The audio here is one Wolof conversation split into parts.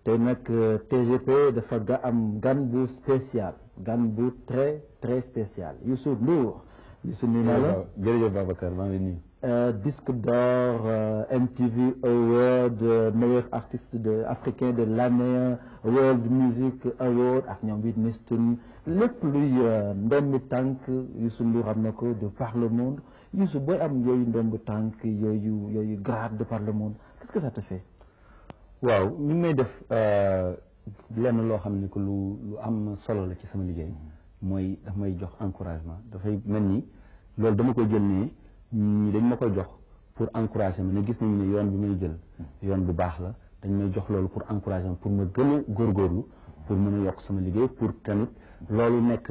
tey nag TGP dafa ga am gan bu spécial gan bu très très spécial Youssou Ndour Youssou nuyu naa la jërëjëf Babacar maa ngi nuyu. disque d'or MTV Award meilleur artiste de africain de l'année World Music Award ak ñoom Whitney Houston lépp luy ndombi tànk Youssou Ndour am na ko de par le monde Youssou booy am yooyu ndombi tànk yooyu yooyu grade de par le monde qu'est-ce que ça te fait waaw ñu may def lenn loo xam ne que lu lu am solo la ci sama liggéey mooy daf may jox encouragement dafay mel ni loolu dama koy jël ne ñi dañ ma koy jox pour encourager ma ne gis nañu ne yoon bi may jël yoon bu baax la dañ may jox loolu pour encourager ma pour ma gën a góorgóorlu pour mën a yokk sama liggéey pour tamit loolu nekk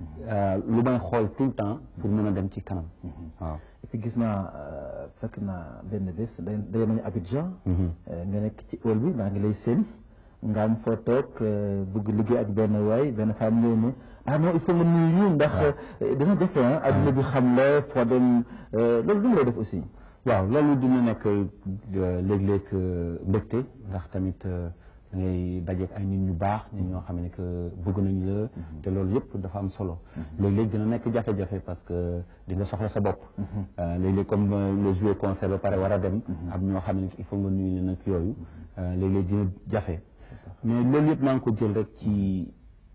lu may xool tout le temps pour mën a dem ci kanam waaw et puis gis naa fekk naa benn bés day nañu Abidjan nga nekk ci hall bi maa ngi lay seen nga am foo toog bëgg liggéey ak benn waay benn femme ñëw ne ah non il faut nga nuyu ñu ndax dina jafe ah adduna bi xam la foo dem loolu du lay def aussi waaw loolu dina nekk léeg-léeg mbégte ndax tamit da ngay dajeek ay nit ñu baax nit ñoo xam ne que bëgg nañu la te loolu yëpp dafa am solo léeg-léeg dina nekk jafe-jafe parce que di nga soxla sa bopp léeg-léeg comme nga joué concert ba pare war a dem am ñoo xam ne il faut nga nuyu leen ak yooyu léeg-léeg dina jafe mais loolu yëpp maa ngi ko jël rek ci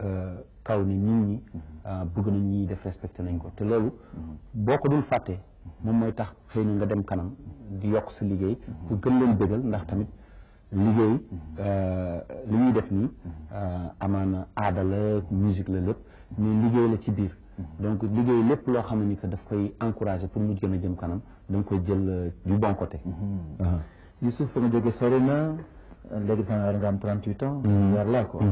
kaw ni nit ñi bëgg nañ ñi def respecté nañ ko te loolu boo ko dul fàtte moom mooy tax xëy na nga dem kanam di yokk sa liggéey pour gën leen bëggal ndax tamit liggéey li ñuy def nii amaana aada la musique la lépp mais liggéey la ci biir donc liggéey lépp loo xam ne ni que daf koy encourager pour mu gën a jëm kanam da nga koy jël du bon côté Youssouf fa nga jóge sori na léegi fa nga am 38 ans war laa ko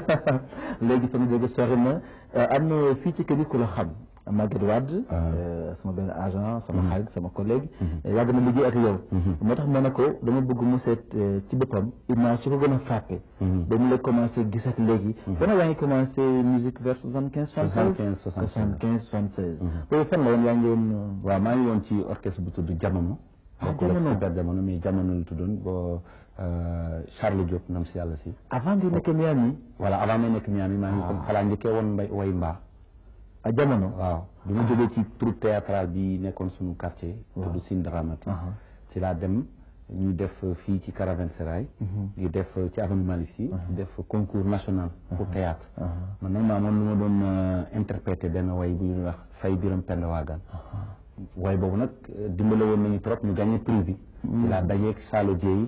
léegi fa nga jóge sori na am na fii ci kër yi ku la xam Maguette Wade sama benn agent sama xarit sama collègue yàgg na liggéey ak yow moo tax ma ne ko dama bëgg mu seet ci boppam image su ko gën a frappé ba mu la commencé gis ak léegi dana yaa ngi commencé musique vers soixante quinze soixante quinze soixante quinze soixante seize boobu fan la woon yaa ngi woon waaw maa ngi woon ci orchestre bu tudd jamono jamono super jamono mais jamono la tuddoon bo Charles Diop nam si yàlla si avant di nekk Miami voilà avant may nekk Miami maa ngi comme xalaa njëkkee woon mbay way mbaa a jamono waaw bi ma jógee ci troupe théâtrale bi nekkoon suñu quartier tudd Sine Dramati ci laa dem ñu def fii ci Caravansérail ñu def ci avenue Malick Sy def concours national pour théâtre man nag maa moom lu ma doon interprété benn way bu ñuy wax fay biram pend waagaan way boobu nag dimbale woon nañu trop ñu gagné prix bi ci laa dajeeg Salo Dieye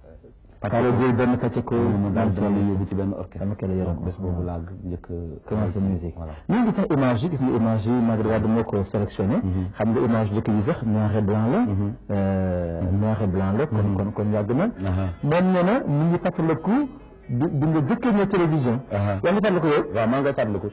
Salo Dieye benn pàcc ko mu daal di leen yóbbu ci benn orchestre dama koy yoroon bés boobu laa njëkk commencé musique voilà ñu ngi sax image yi gis nga image yi Maguette Wade moo ko sélectionné xam nga image dëkk yi sax noir et blanc la noir et blanc la kon kon kon yàgg na moom nee na mu ngi fàttaliku di di nga jëkkee ñëw télévision yaa ngi fàttaliku yow waaw maa ngi koy fàttaliku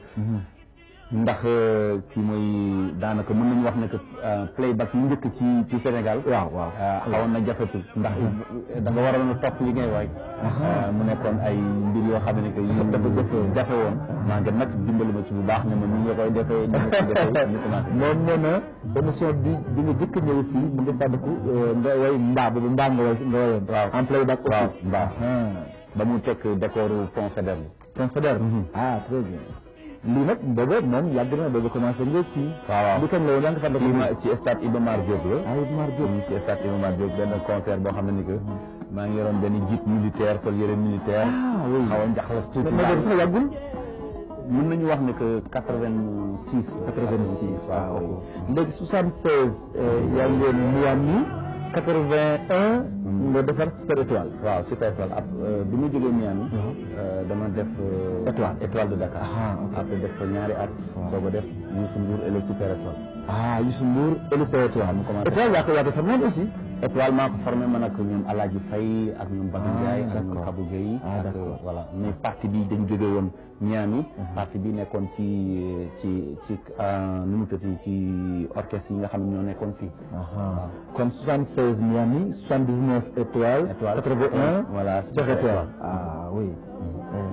ndax kii mooy daanaka mën nañu wax ne que playback yu njëkk ci ci Sénégal. waaw waaw xawoon na jafetul ndax da nga waroon a topp li ngay waay. mu nekkoon ay mbir yoo xam ne que yi dafa jafe jafe woon. maa ngi nag dimbali ma ci bu baax ne ma ni nga koy defee ni nga koy defee ñu commencé. moom nee na émission bi bi nga jëkk ñëw fii mu ngi fàttaliku nga way mbaa boobu mbaa nga way nga wayoon. waaw en playback aussi. waaw mbaa ba mu teg décoru pont Faidherbe. pont Faidherbe. ah très bien. lii nag booba moom yàgg na booba commencé nga ci waaw waaw li kañ la woon yaa ngi fàttaliku ci stade Iba Mar Diop la ah Iba Mar Diop ci stade Iba Mar Diop benn concert boo xam ne ni que maa ngi yoroon benn jeep militaire sol yére militaire ah oui xaw a njaxlas tuuti mais boobu sax yàggul mën nañu wax ne que quatre vingt six quatre vingt six waaw léegi soixante seize yaa ngi woon Miami quatre vingt un nga defar super étoile waaw super étoile ab bi mu jógee Miami dama def étoile étoile de Dakar ah ok après def ko ñaari at booba def Youssou Ndour et le super étoile ah Youssou Ndour et le super étoile mu commencé étoile yaa ko yaa ko formé aussi étoile maa ko formé man ak ñoom Alaaji Faye ak ñoom Badou Ndiaye ak ñoom d'accord. Kabou Gueye Ah, ak d'accord. voilà mais partie bi dañ jóge woon Miami partie bi nekkoon ci ci ci nu mu tëddee ci orchestre yi nga xam ne ñoo nekkoon fii ah kon soixante seize Miami soixante dix neuf étoile Étoile. quatre vingt un voilà super étoile ah oui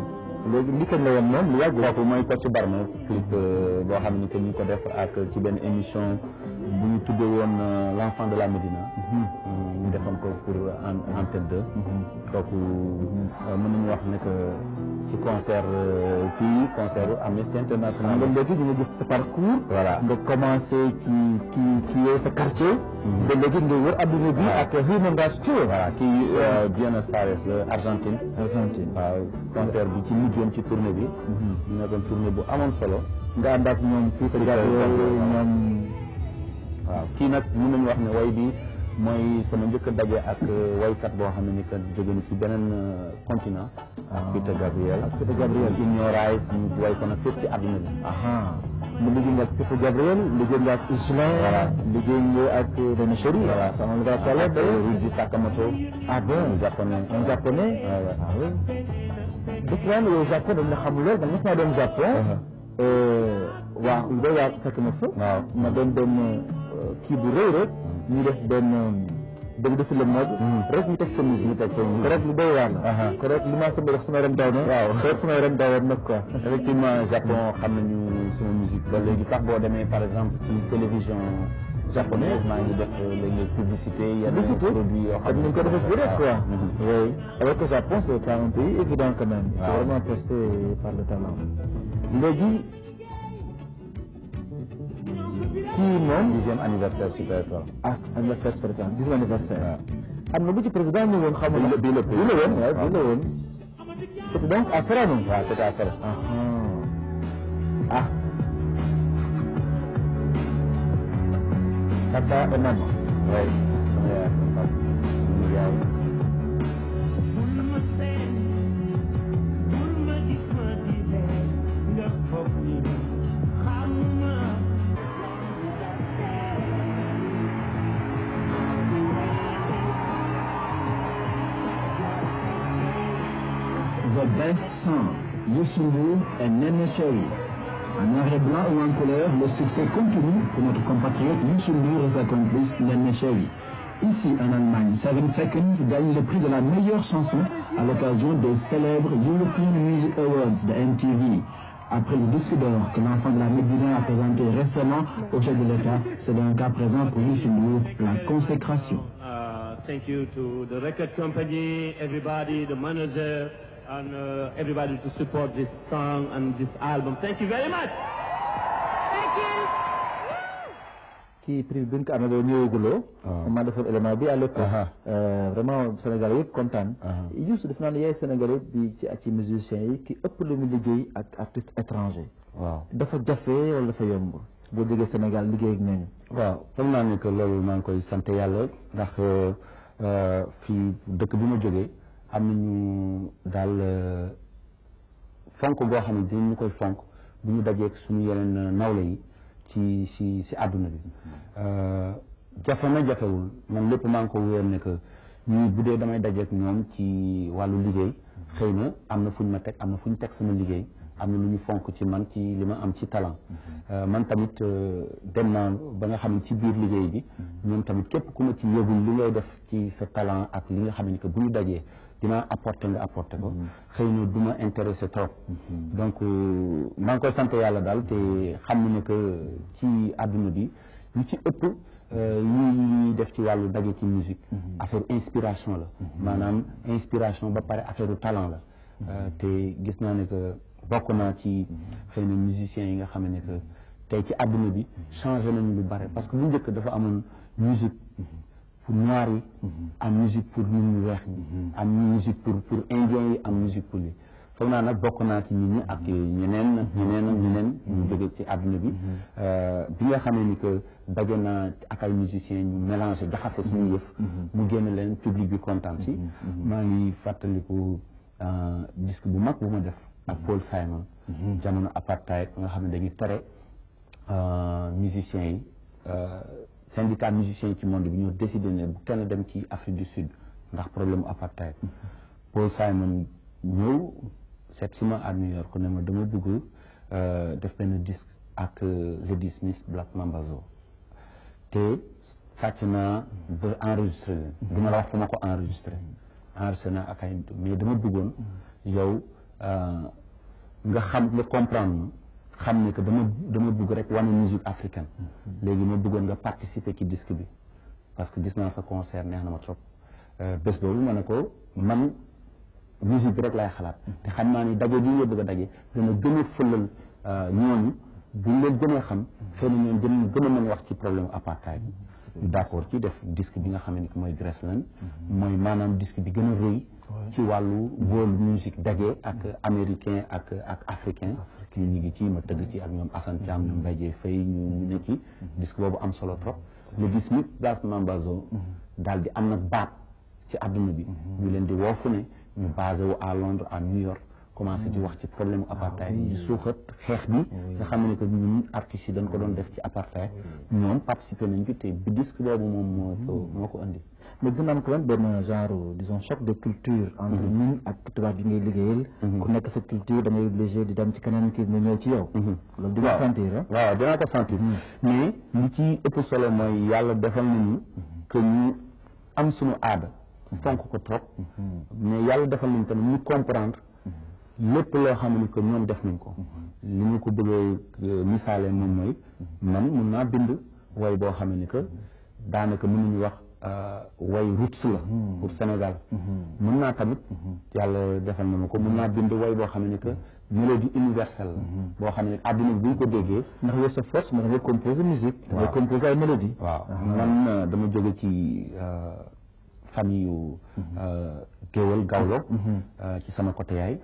léegi li kañ la woon moom lu yàgg kooku mooy Kocc Barma clip boo xam ne que ñu ko def ak ci benn émission bu ñu tuddee woon l' enfant de la Médina ñu defoon ko pour antenne 2 kooku mën nañu wax ne que ci concert fii concert Amnesty International nga léegi ñu ngi gis sa parcours voilà nga commencé ci ki ki yow sa quartier ba léegi nga wër adduna bi ak Human Rights Tour voilà kii Buenos Aires la Argentine Argentine waaw concert bi ci mujjoon ci tournée bi ñu nekkoon tournée bu amoon solo nga ànd ak ñoom fii sa Gabriel ñoom waaw kii nag mën nañu wax ne way bi mooy sama njëkk a daje ak waykat boo xam ne ni que jóge na ci beneen continent ak Peter Gabriel ak Peter Gabriel in your eyes ñu way ko nag fépp ci àdduna bi aha mu liggéey nga ak Peter Gabriel liggéey nga ak Islin Voilà. liggéey nga ak René Chéri voilà sama nga kala ak Rudy Sakamoto ah bon un japonais un japonais Ouais, ouais. ah oui dëkk naa ne yow Japon dañ la xam lool man mos naa dem Japon waaw lu doy waar fekk na fa waaw ma doon benn kii bu rëy rek ñu def benn benn défilé mode rek ñu teg sa musique ñu teg sa musique rek lu doy waar la Aha. ko rek li ma sama def sama yaram daw na Waaw. rek sama yaram daw nag quoi effectivement Japon xam nañu suma musique ba léegi sax boo demee par exemple ci télévision japonaise maa ngi def léegi publicité yenn Publicité produits yoo comme xam ni ñu ko defee fii rek quoi Mhm. oui alors que Japon c'est pas un pays évident quand même c'est Waaw. vraiment testé par le talent léegi kii moom dixième anniversaire Super Étoile ah anniversaire par exemple dixième anniversaire am na bu ci président ñu woon xamul Bii la- bii la bii la woon waaw bii la woon c'était donc à Sorano waaw c'est à faire ah ah papa et maman oui sama yaay sama papa sama yaay The Best Song, Youssou Ndour et Nene Chéri. En noir et blanc ou en couleur, le succès continue pour notre compatriote Youssou Ndour et sa complice Nene Chéri. Ici, en Allemagne, Seven Seconds gagne le prix de la meilleure chanson à l'occasion des célèbres European Music Awards de MTV. Après le disque d'or que l'enfant de la Médina a présenté récemment au chef de l'État, c'est dans le cas présent pour Youssou Ndour la consécration. Uh, thank you to the record company, everybody, the manager, and uh, everybody to support this song and this album. Thank you very much. kii prix bi nga ko amee ba ñëwaguloo waaw. maa defoon élément bi à l'époque Aha. Euh, vraiment Sénégalais yëpp kontaan Aha. Youssou def naa ne yaay Sénégalais bi ci ci musiciens yi ki ëpp lu mu liggéey ak artiste étranger waaw dafa jafe wala dafa yomb boo jógee Sénégal liggéey ak ñooñu waaw foog naa ne que loolu maa ngi koy sant yàlla ndax euh, fii dëkk bi ma jógee am nañu daal euh, fonk goo xam ne dinañu koy fonk bu ñu dajeek suñu yeneen euh, nawle yi ci ci ci àdduna bi Euh, jafe na jafewul man lépp maa ngi ko wéer ne que ñii bu dee damay dajeek ñoom ci wàllu liggéey xëy na am na fu ñu ma teg am na fu ñu teg sama liggéey am na lu ñu fonk ci man ci li ma am ci talent Euh, man tamit euh, dem naa ba nga xam ne ci biir liggéey bi ñoom tamit képp ku ma ci yëgul li ngay def ci sa talent ak li nga xam ne que bu ñu dajee dinaa apporter nga apporter ko xëy na du ma intéressé trop donc euh, maa ngi koy sant yàlla daal te xam ne que ci àdduna bi lu ci ëpp euh, yi ñuy def ci wàllu daje ci musique affaire inspiration la maanaam inspiration ba pare affaire talent la Euh, te gis naa ne que bokk naa ci xëy na musiciens yi nga xam ne que tey ci àdduna bi changé nañu lu bare parce que bu njëkk dafa amoon musique pour noirs yi am musique pour nit ñu weex ñi am musique pour pour indiens yi am musique pour li foog naa nag bokk naa ci nit ñi ak ñeneen ak ñeneen ak ñeneen ñu jóge ci àdduna bi Euh, bi nga xamee ni que daje naa ak ay musiciens ñu mélangé jaxase suñu yëf mu génn leen public bi kontaan si maa ngi fàttaliku euh, disque bu mag bu ma def ak Paul Simon jamono apartheid nga xam ne dañuy tere euh, musiciens yi euh, syndicat musiciens yi ci monde bi ñoo décidé ne bu kenn dem ci Afrique du Sud ndax problème apartheid Paul Simon ñëw seet si ma à New York ne ma dama bëgg euh, def benn disque ak euh, Lady Smith Black Mambazo te sàcc naa ba enregistré leen du ma la wax fu ma ko enregistré enregistré naa ak ay mais dama bëggoon yow euh, nga xam nga comprendre ma xam ne que dama dama bëgg rek wane musique africaine léegi ma bëggoon nga participer ci disque bi parce que gis naa sa concert neex na ma trop bés boobu ma ne ko man musique bi rek laay xalaat te xam naa ni daje bi nga bëgg a daje dana gën a fëlal ñooñu buñ leen gën a xam xëy na ñoom gën gën a mën wax ci problème apartheid bi d'accord ci def disque bi nga xam ne mooy Graceland mooy maanaam disque bi gën a rëy ci wàllu world music daje ak américain ak ak africain ñu ñu ngi ci ma tëgg ci ak ñoom Assane Thiam ñoom Mbaye Dieye Faye ñu ne ci disque boobu am solo trop le gis nit daal Mambazo daal di am nag baat ci àdduna bi ñu leen di woofu ne ñu basé wu à Londres à New York commencé di wax ci problème apartheid yi suuxat xeex bi nga xam ne que ñun artistes yi dañ ko doon def ci apartheid ñoom participé nañ ci te bi disque boobu moom moo ko moo ko indi mais dina am ko woon benn genre disons choc de culture entre ñun ak tubaab yi ngay liggéeyal ku nekk sa culture da ngay obligé di dem ci keneen kii mu ñëw ci yow loolu di nga sentir ah waaw dinaa ko sentir mais li ci ëpp solo mooy yàlla defal nañu que ñu am suñu aada fonk ko trop mais yàlla defal nañu tamit ñu comprendre lépp loo xam ne que ñoom def nañ ko li ñu ko bëggee misaale moom mooy man mun naa bind way boo xam ne que daanaka mën nañu wax way roots la pour Sénégal mun naa tamit yàlla defal na ma ko mun naa bind way boo xam ne que mélodie universelle la boo xam ne àdduna bi bu ñu ko déggee ndax yow sa force moo da ngay composer musique da ngay composer ay mélodie waaw man dama jóge ci famille yu géwal gawlo ci sama côté yaay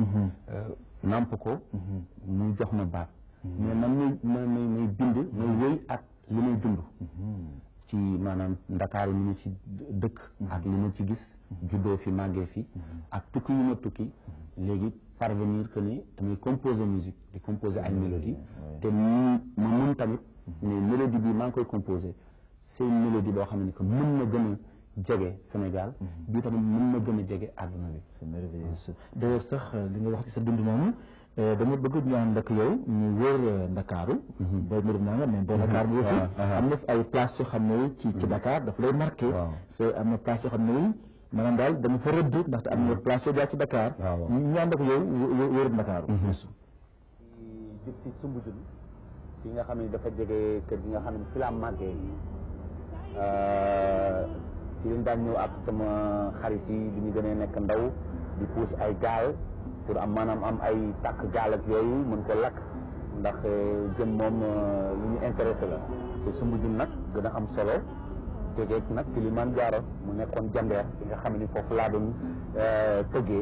namp ko mu jox ma baat mais man may may may may bind may wéy ak li may dund ci maanaam ndakaaru li ma ci dëkk ak li ma ci gis juddoo fi màggee fi ak tukki yu ma tukki léegi parvenir que ni damay composer musique di composer ay mélodie te mu ma mun tamit ne mélodie bi maa ngi koy composer c'est une mélodie boo xam ne que mën na gën a jege Sénégal bii tamit mën na gën a jege àdduna bi c'est merveilleux d'ailleurs sax li nga wax ci sa dund moomu dama bëgg ñu ànd ak yow ñu wër Ndakaaru booy mbir naa nga mais boo Dakar bi aussi am na fi ay place yoo xam ne ci ci Dakar dafa lay marqué c'est am na place yoo xam ne maanaam daal dama fa rëdd ndaxte am na place yoo jaar ci Dakar ñu ànd ak yow wër Ndakaaru jub si Soumbédioune fi nga xam ne dafa jege kër gi nga xam ne fi laa màggee ci lañ daan ñëw ak sama xarit yi bi ñu gënee nekk ndaw di puus ay gaal pour am maanaam am ay tàkk gaal ak yooyu mën ko lakk ndax jën moom lu ñu intéressé la te Soumbédioune nag gën a am solo tegeeg nag Kilimanjaro mu nekkoon jandeer bi nga xam ne foofu laa doon tëggee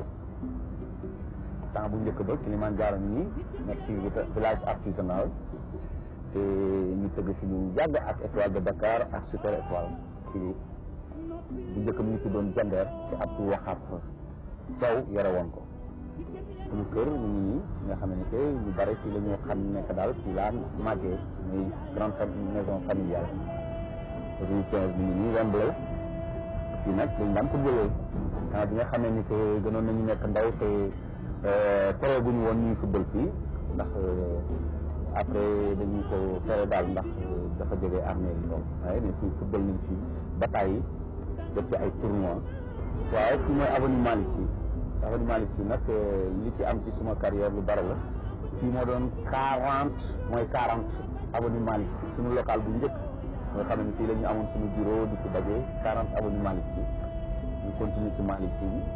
temps bu njëkk ba Kilimanjaro nii nekk ci village artisanal te ñu tëgg fi lu yàgg ak étoile de Dakar ak super étoile ci bu njëkk mi ñu tuddoon jandeer te Abdou Waxaat Thiaw yore woon ko suñu kër ñu ngi nii nga xam ne que ñu bari fii la ñu xam nekk daal fii laa màggee muy grande maison familiale rue quinze mi ngi nii Wembley fii nag dañ daan ko jëlee temps bi nga xamee ni que gënoon nañu nekk ndaw te tere guñu woon ñuy football fii ndax après dañu ko tere daal ndax dafa jógee armée bi donc waaye ne fii football nañ fii bataay yi def ci ay tournoi waaw fii mooy avenue Malick Sy avenue Malick Sy nag li ci am ci suma carrière lu bari la fii moo doon quarante mooy quarante avenue Malick Sy suñu local bu njëkk nga xam ne fii la ñu amoon suñu bureau di fi daje quarante avenue Malick Sy ñu continue ci Malick Sy bi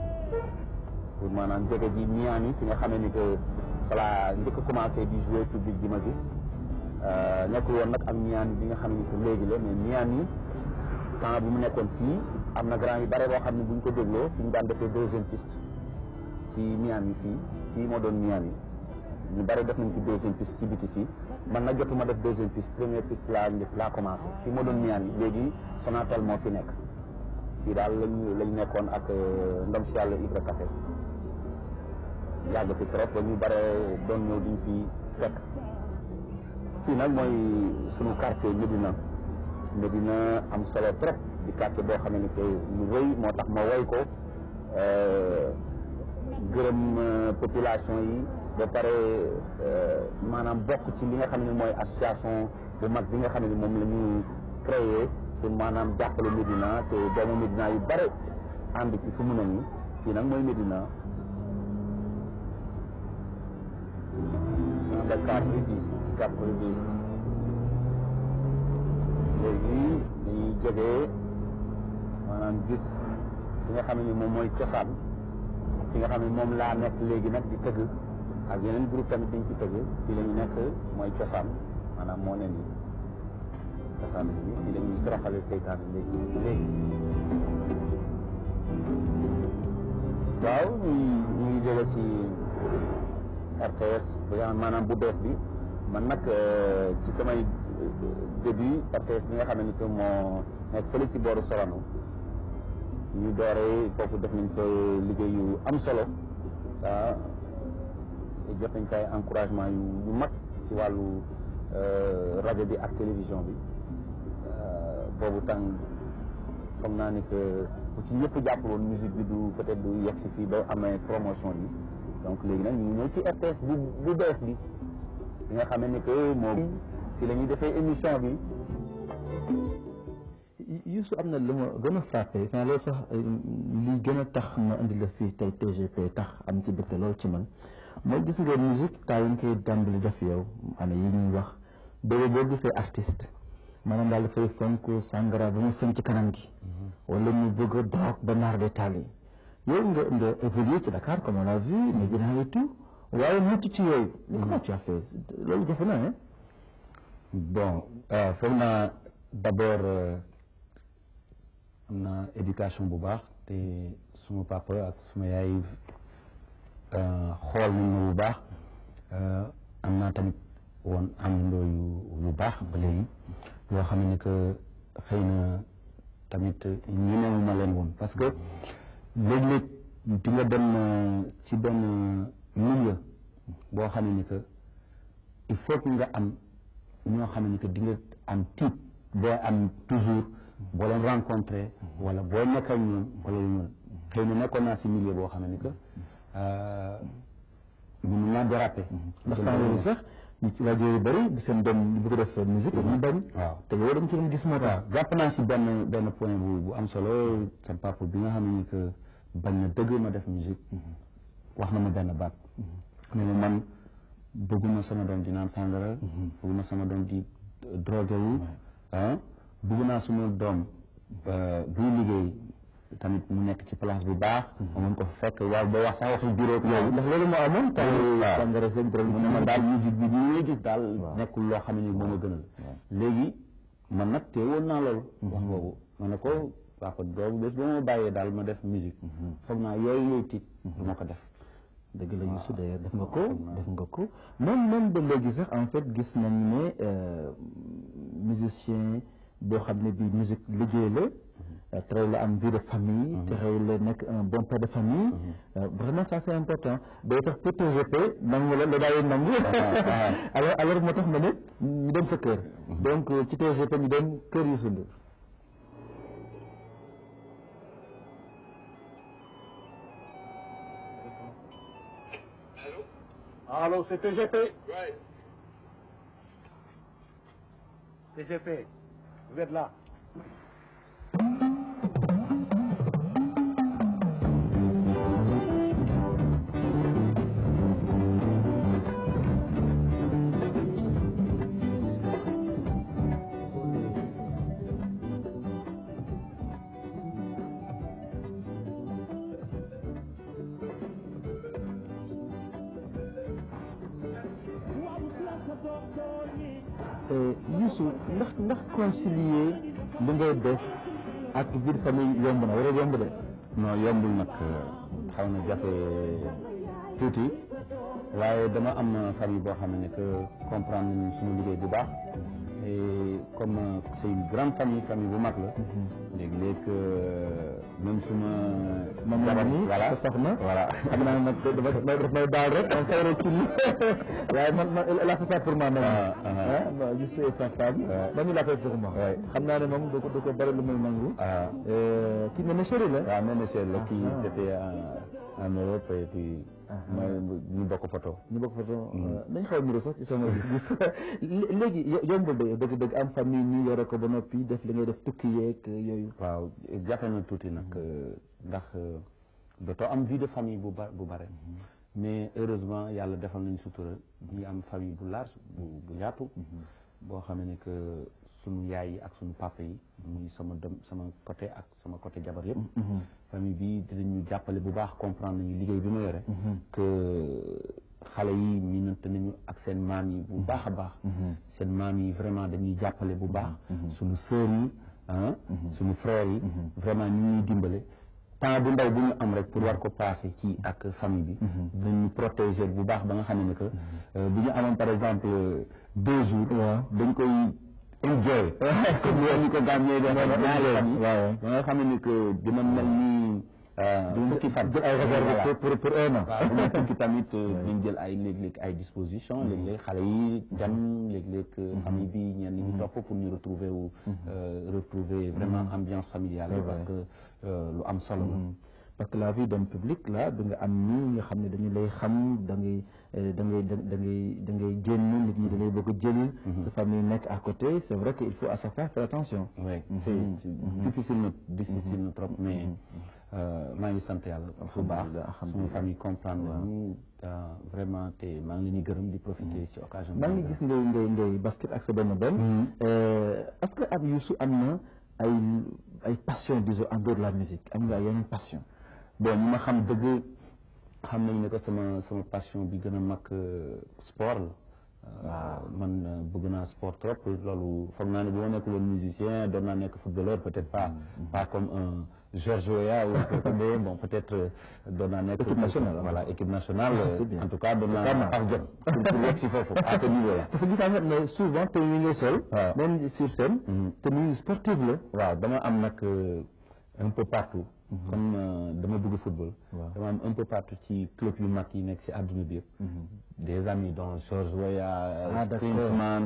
pour maanaam jege ji Miami fi nga xamee ni que voilà njëkk a commencé di jouer public bi ma gis nekkul woon nag ak Miami bi nga xam ni que léegi la mais Miami temps bi mu nekkoon fii am na grand yu bare boo xam ne bu ñu ko dégloo fi ñu daan defee deuxième piste ci Miami fii fii moo doon Miami ñu bare def nañ ci deuxième piste ci biti fii man nag jotuma def deuxième piste première piste laa njëkk laa commencé fii moo doon Miami léegi Sonatel moo fi nekk fii daal lañu lañ nekkoon ak ndom si yàlla Ibra Kassé yàgg fi trop ba ñu bare doon ñëw diñ fi fekk fii nag mooy sunu quartier Médina Médina am solo trop di quartier boo xam ne que lu rëy moo tax ma woy ko gërëm population yi ba pare maanaam bokk ci li nga xam ne mooy association bu mag bi nga xam ne moom la ñu créé pour maanaam jàppale Médina te doomu Médina yu bare ànd ci fu mu ne nii fii nag mooy Médina ba quatre bi dix quatre bi dix léegi dañuy jógee maanaam gis fi nga xam ne moom mooy cosaan fi nga xam ne moom laa nekk léegi nag di tëgg ak yeneen groupe tamit dañ ci tëgg fii la ñu nekk mooy cosaan maanaam moo ne nii cosaan bi fii la ñuy soroxale seytaane léegi léegi waaw ñu ñu ngi jóge ci RTS maanaam bu bees bi man nag ci samay début RTS bi nga xam ne que moo nekk fële ci booru Sorano ñu dooree foofu def nañ fa liggéey yu am solo ah jot nañ fa ay encouragement yu yu mag ci wàllu rajo bi ak télévision bi boobu tàng foog naa ni que bu ci ñëpp jàpp woon musique bi du peut-être du yegg si fii ba amee promotion yi donc léegi nag ñu ngi ñëw ci RTS bu bu bees bi bi nga xam ne que moom ci la ñuy defee émission bi. Youssou am na lu ma gën a frappé xanaa loolu sax li gën a tax ma indi la fii tey TGP tax am ci dëkk loolu ci man mooy gis nga musique taa yi nga koy dàmbali def yow ana yi ñuy wax boobu boo gisee artiste maanaam daal dafay fonk sangara ba mu fën ci kanam gi wala mu bëgg a drogue ba naar de taal yi yow nga nga évolué ci Dakar comme on l'a vu Médina et tout waaye mucc ci yooyu comment tu as fait loolu jafe na hein bon foog naa d'abord am na éducation bu baax te suma papa ak suma yaay xool nañ ma bu baax am naa tamit woon àndandoo yu yu baax ba léegi yoo xam ne que xëy na tamit ñemewu ma leen woon parce que léeg-léeg di nga dem ci benn milieu boo xam ne que il faut que nga am ñoo xam ne que di nga am tiit booy am toujours boo leen rencontré wala boo nekk ak ñoom wala lu ñoom xëy na nekkoon naa si milieu boo xam ne que mënu naa déraper. ndax temps sax ñu ci rajo yu bëri seen doom ñu bëgg def musique ñu bañ. waaw te yow dem ci doon gis moo tax. jàpp naa si benn benn point bu bu am solo sa papa bi nga xam ne que bañ na dëgg ma def musique wax na ma benn baat. ne ma man bëgguma sama doom di naan sàngara. bëgguma sama doom di drogué wu. ah bëgg naa suma doom buy liggéey tamit mu nekk ci place bu baax. ma mën ko fekk waaw ba wax sax waxi bureau yooyu. ndax loolu moo amoon. waaw sàngara feeg drogue mu ne ma daal musique bi ñu ngi gis daal nekkul loo xam ne ni moom a gënal. léegi man nag teewoon naa loolu. wax boobu ma ne ko papa boobu bés ba ma bàyyee daal ma def musique. foog naa yooyu yooyu tiit du ma ko def. dëgg la Youssou d'ailleurs def nga ko def nga ko même même ba léegi sax en fait gis nañ ne musicien boo xam ne bi musique liggéey la terew la am vie de famille terew la nekk un bon père de famille vraiment ça c'est important day tax pour TGP nangu la la daayoon nangu alors alors moo tax ma ne ñu dem sa kër donc ci TGP ñu dem kër Youssou Ndour Allô, c'est TGP Right. TGP, vous êtes là Youssou ndax ndax concilier li ngay def ak vie de famille yomb na wala yomb de non yombul nag xaw na jafe tuuti waaye dama am famille boo xam ne que comprendre nañu suñu liggéey bu baax et comme c'est une grande famille famille bu mag la léegi-léeg même suma moom la ni voilà sa soxna voilà xam naa nag dafa daf may daal rek on xawra ci li waaye man man elle a fait ça pour moi même Ah, ah, ah. ah bon Youssou et sa femme Ouais. man il a fait pour moi Ouais. xam naa ne moom du ko du ko bëri lu muy nangu ah Euh, kii ne na chéri la waaw même monsieur la kii Ah. c'était en en Europe et puis mooy ñu bokk photo ñu bokk fa dañ xaw a niroo sax ci sama gis léegi yo- yombul de dëgg dëgg am famille ñu yore ko ba noppi def li ngay def tukki yeeg yooyu waaw jafe na tuuti nag ndax dootoo am vie de famille bu ba bu bare mais heureusement yàlla defal nañu sutura ñu am famille bu large bu bu yaatu boo xam ne que sunu yaay yi ak sunu papa yi muy sama dem sama côté ak sama côté jabar yëpp famille bi dinañu jàppale bu baax comprendre nañu liggéey bi ma yore que xale yi miinante nañu ak seen maam yi bu baax a baax seen maam yi vraiment dañuy jàppale bu baax sunu sœur yi ah sunu frères yi vraiment ñu ñuy dimbale temps bu ndaw bu ñu am rek pour war ko passé ci ak famille bi dinañu protéger bu baax ba nga xam ne que bu ñu amoon par exemple deux jours dañ koy enjoy comme ni ñu ko gàmmee def ñaari fan yi ba nga xam ne que dina mel ni fukki fan jël ay réserve pour pour un an waaw bu ñu tukki tamit dañ jël ay léeg-léeg ay disposition léeg-léeg xale yi dem léeg-léeg famille bi ñenn ñi topp pour ñu retrouver wu retrouver vraiment ambiance familiale parce que lu am solo la parce que la vie d'un public là da nga am ñi nga xam ne dañu lay xam da ngay da ngay da ngay da ngay génn nit ñi da ngay bëgg a jël sa famille nekk à côté c'est vrai que il faut à chaque fois faire attention oui c'est difficile na difficile na trop mais maa ngi sant yàlla bu baax suñu famille comprendre nañu vraiment te maa ngi leen di gërëm di profiter ci occasion maa ngi gis ngay ngay ngay basket ak sa benn benn est-ce que ab Youssou am na ay ay passion disons en dehors de la musique am nga yeneen passion bon ñu ma xam dëgg xam nañ ne que sama sama passion bi gën a mag sport la waaw man bëgg naa sport trop loolu foog naa ne bu ma nekkul woon musicien doon naa nekk footballeur peut-être pas pas comme un Georges Weah ou mais bon peut-être doon naa nekk équipe nationale voilà équipe nationale en tout cas doon naa pas jot pour yegg si foofu à ce niveau là parce que gis naa ne souvent te ñu ngi sol même sur scène te ñu sportif la waaw dama am nag un peu partout comme dama bëgg football dama am un peu partout ci club yu mag yi nekk ci àdduna bi yëpp des amis dont Georges Weah Klinsmann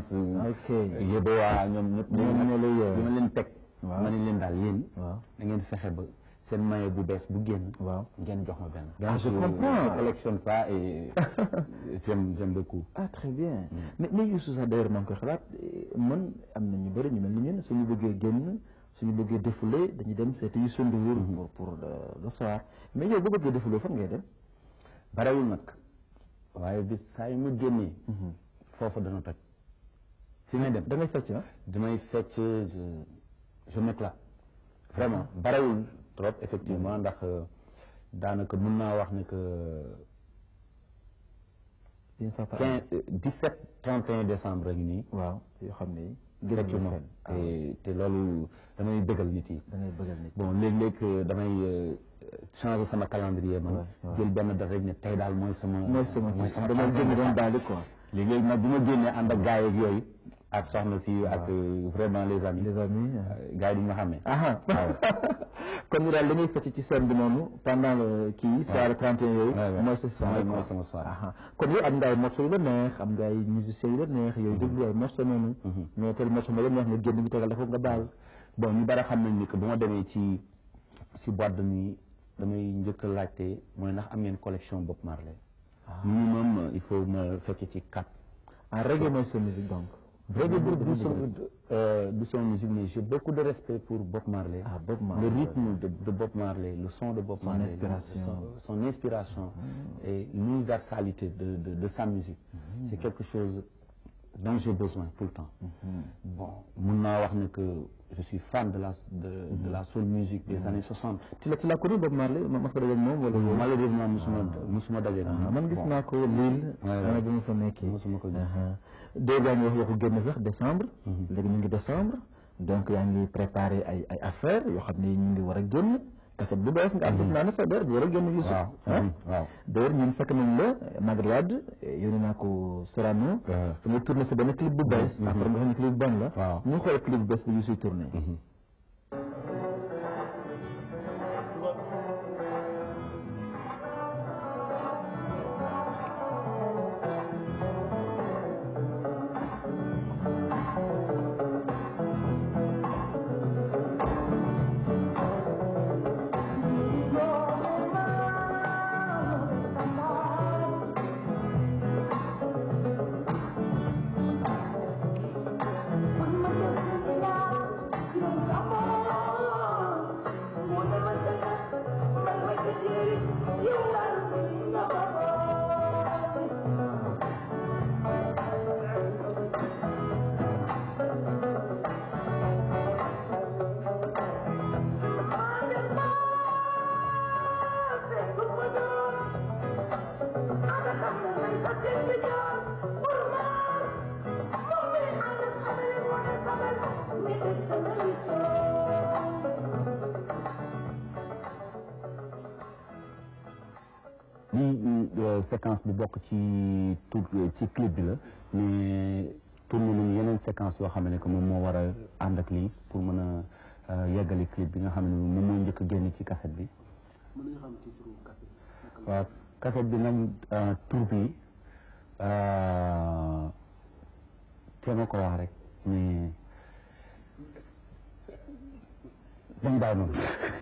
Yeboah ñoom ñëpp ñu ma leen teg ma ne leen daal yéen da ngeen fexe ba seen maillot bu bees bu génn waaw ngeen jox ma benn ah je comprends je collectionne ça et j'aime j'aime beaucoup ah très bien mais mais Youssou sax d'ailleurs maa ngi koy xalaat man am na ñu bëri ñu mel ni ñun suñu bëggee génn suñu bëggee défouler dañuy dem seeti Youssou Ndour pour pour le soir mais yow bu bëggee défouler fan ngay dem barewul nag waaye bis saa yu ma génnee foofu dana toj fi may dem da ngay fecc ah damay fecc je m'éclate vraiment barewul trop effectivement ndax daanaka mën naa wax ne que quinze dix-sept trente et un décembre rek nii waaw yoo xam ne effectivement te te loolu damay bëggal nit yi da ngay bëggal nit bon léeg-léeg damay changer sama calendrier man jël benn date rek ne tey daal mooy sama mooy sama mooy sama dama génn doon daal quoi léeg-léeg nag bu ma génnee ànd ak gars yeeg yooyu ak soxna si ak vraiment les amis les amis gars yi duñu ma xamee aha kon ñu daal dañuy fecc ci scène bi noonu pendant kii soirée 31 yooyu mooy sa soirée mooy sama soirée kon yow am nga ay morceaux yu la neex am nga ay musiciens yu la neex yooyu déglu ay morceaux noonu mais tel morceau ma la neex nga génn bi tegal dafa nga baal bon ñu bari xam nañ ni que bu ma demee ci ci boîte de nuit damay njëkk a laajte mooy ndax am ngeen collection Bob Marley minimum il faut ma fekk ci quatre en reggae mooy sa musique donc Reggae du son du son musique mais j'ai beaucoup de respect pour Bob Marley. Ah, Bob Marley. Le rythme de, de Bob Marley, le son de Bob Son Marley. inspiration. Son, son inspiration et l'universalité de, de, de sa musique. C'est quelque chose dont j'ai besoin tout le temps. Bon, mun naa wax ne que je suis fan de la de, de la soul musique des années 60. tu l'as tu l'as connu Bob Marley ma ma ko dajeeg moom wala Malheureusement musuma musuma daje ak moom. man gis Bon. naa ko Lille Ouais, ouais. ana bi ma fa nekkee Musuma ko gis. doo gaa ngi wax waxu génn sax décembre léegi ñu ngi décembre donc yaa ngi préparé ay ay affaires yoo xam ne ñu ngi war a génn kaset bu bees nga am def naa ne sa der bi war a génn Youssou waaw ah waaw. d'ailleurs ñun fekk nañ la Maguette Wade yónnee naa ko Sorano Ouais. fi nga tourné sa benn clip bu bees après nga xam ne clip bu bon la Waaw. ñu xool clip bu bees bi Youssou tourné Thank you. lii euh, séquence bi bokk ci tout ci clip bi la mais tourné nañu yeneen séquence yoo xam ne que moom moo war a ànd ak lii pour mën a euh, yeggali clip bi nga xam ne moom moo njëkk a génn ci cassette bi waaw cassette bi nag euh, tur bi euh, te ma ko wax rek mais dañ bàyyi noonu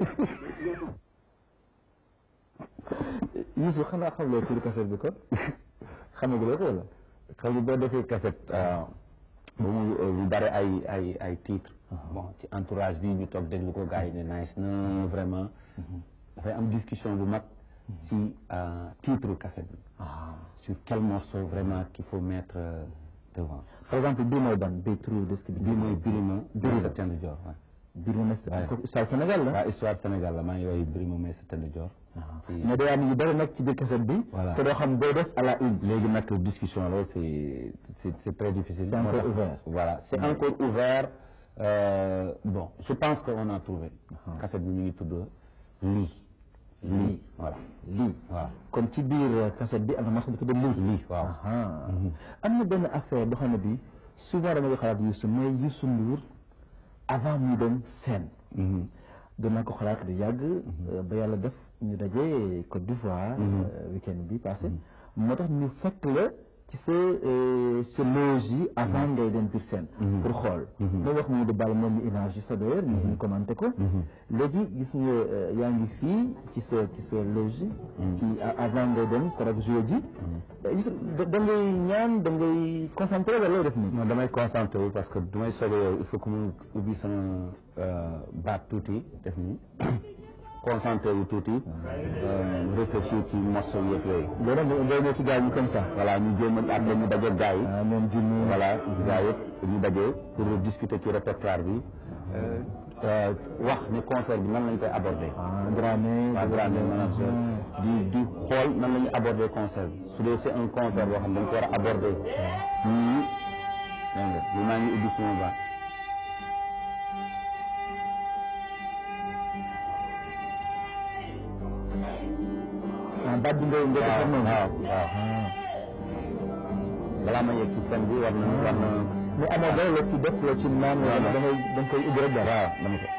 Youssou xanaa xam loo turu cassette bi kon xamaguloo ko wala xam nga boo defee cassette ba mu lu bare ay ay ay titre bon ci entourage bi ñu toog déglu ko gars yi ne nice na vraiment dafay am discussion bu mag si euh, titre cassette bi sur quel morceau vraiment qu'il faut mettre euh, devant par exemple bii mooy ban bii turu disque bi bii mooy Birima Birima. Meissa Tend Dior waaw Birima Meissa Ouais. kooku histoire Sénégal la waaw histoire Sénégal la maa ngi woy Birima Meissa Tend Dior ci- mais day am yu bëri nag ci biir cassette bi Voilà. te doo xam boo def à la une léegi nag discussion la c'est c'est c'est très difficile C'est encore Moo tax- ouvert. voilà c'est encore ouvert Euh, bon je pense que on a trouvé cassette bi mi ngi tudd lii lii voilà lii waaw kon ci biir cassette bi am na morceau bu tudd lii lii waaw Aha. am na benn affaire boo xam ne bi souvent dama koy xalaat Youssou mooy Youssou Ndour avant muy dem scène Mhm. doon naa ko xalaat lu yàgg euh, ba yàlla def ñu daje Côte d'Ivoire euh, week-end bi passé moo tax ñu fekk la ci sa euh, sa loge yi avant ngay dem biir scène pour xool loolu wax mu di bàll moom mi image sa d'ailleurs ñu ñu commenté ko léegi gis nga euh, yaa ngi fii ci sa ci sa loge ci a- avant ngay dem korog joué ji Youssou da da ngay ñaan da ngay concentré wala looy def nii non damay concentré wu parce que du may soog a yow il faut que mu ubbi sama euh, baat tuuti def nii concentré wu tuuti euh, réfléchir ci morceau yëpp yooyu loolu nag ngay ñëw ci gars yi comme ça voilà ñu jéem a après ñu daje gars yi ah ñoom junni voilà gars yëpp ñu daje pour discuter ci répertoire bi euh, euh, wax ni concert bi nan lañ koy aborder ah Dramé waa Dramé manager di di xool nan la ñuy aborder concert bi su dee c'est un concert boo xam ne dañ ko war a aborder nii dégg nga li maa ngi ubbi suma baat ah baat bi ngay ngay defar noonu waaw waaw balaa ma yegg ci scène bi war na war na mais amoo dara la ci def la ci naan wala da ngay da nga koy ubbi rek dara waaw dama ko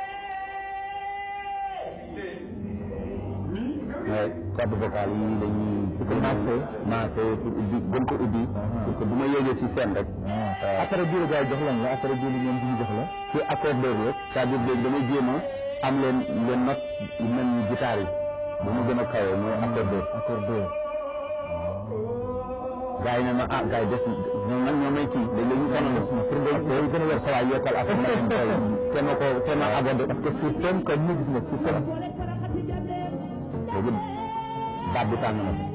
mais corde vocale yi dañuy ko maasee. maasee pour ubbi gën ko ubbi pour que bu ma yéegee ci scène rek après bii la gars yi jox lan la après bii la ñoom du ñu jox la ci accordeur la c'est-à-dire léegi damay jéem a am leen leen note yu mel ni guitare yi bu mu gën a kawee mooy accordeur accordeur gars yi ne ma ah gars yi des ñoom nag ñoo may kii léegi ñu sonal ma pour nga pour gën a wér sa waay yokkal affaire ma dem koy te ma ko te ma abordé parce que sur scène comme ni gis nga sur scène léegi baat bi tàng na ko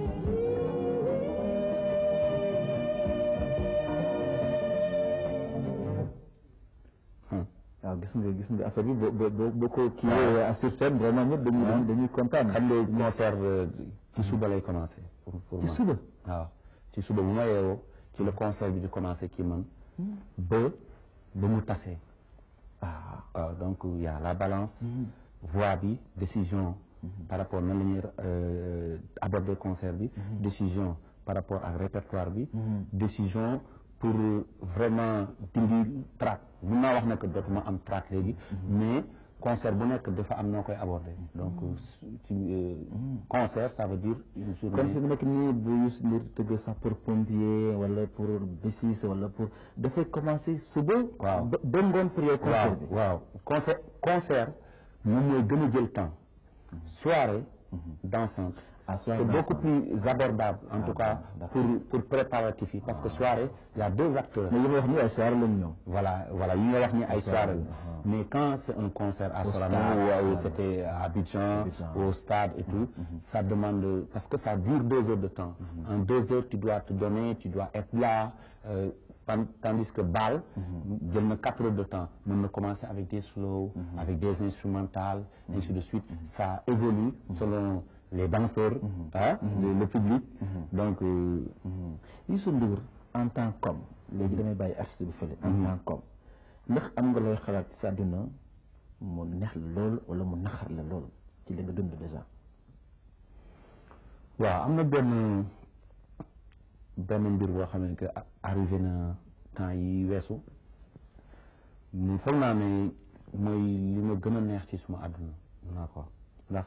waaw gis nga gis nga affaire bi boo boo boo boo ko kii sur scène vraiment ñëpp dañuy dañuy dañuy kontaan xam nga concert ci suba lay commencé pour pour ci man suba waaw ci suba bu ma yeewoo ci le concert bi di commencé ci man ba ba mu tasee ah waaw donc y a la balance voix bi décision par rapport nan la ñuy euh, aborder concert bi décision par rapport ak répertoire bi décision pour vraiment dindi track mun naa wax ne que dootuma am track léegi mais concert bu nekk dafa am noo koy aborder donc ci euh, concert ça veut dire une kon journée fi mu nekk nii bu Youssou Ndour tëgg sax pour pompier wala pour bésis wala pour dafay commencer suba Waaw. ba ba ngoon pour yow concert bi waaw waaw concert concert moom mooy gën a jël temps soirée dansante Ah, soirée c'est beaucoup dansante. plus abordable en tout cas d'accord. pour pour préparatif yi parce que soirée il y a deux acteurs mais yi ma wax nii ay soirée lañu ñëw voilà voilà yi nga wax ni ay soirée la ah. mais quand c'est un concert à Au Sorano stade, ou à- ou voilà. c'était à Abidjan Abidjan. au stade et tout ça demande parce que ça dure deux heures de temps en deux heures tu dois te donner tu dois être là euh, tan- tandis que Bal jël na quatre heures de temps mën na commencer avec des slow avec des instrumentales ainsi de suite ça évolue selon les danseurs hein, le, le public donc euh, Youssou Ndour en tant qu'homme léegi damay bàyyi artiste bi fële en tant qu'homme ndax am nga looy xalaat ci sa àdduna mu neex la lool wala mu naxar la lool ci li nga dund déjà waaw am na benn benn mbir boo xam ne que arrivé na temps yi weesu mu foog naa ne mooy li ma gën a neex ci suma àdduna mun naa ko ndax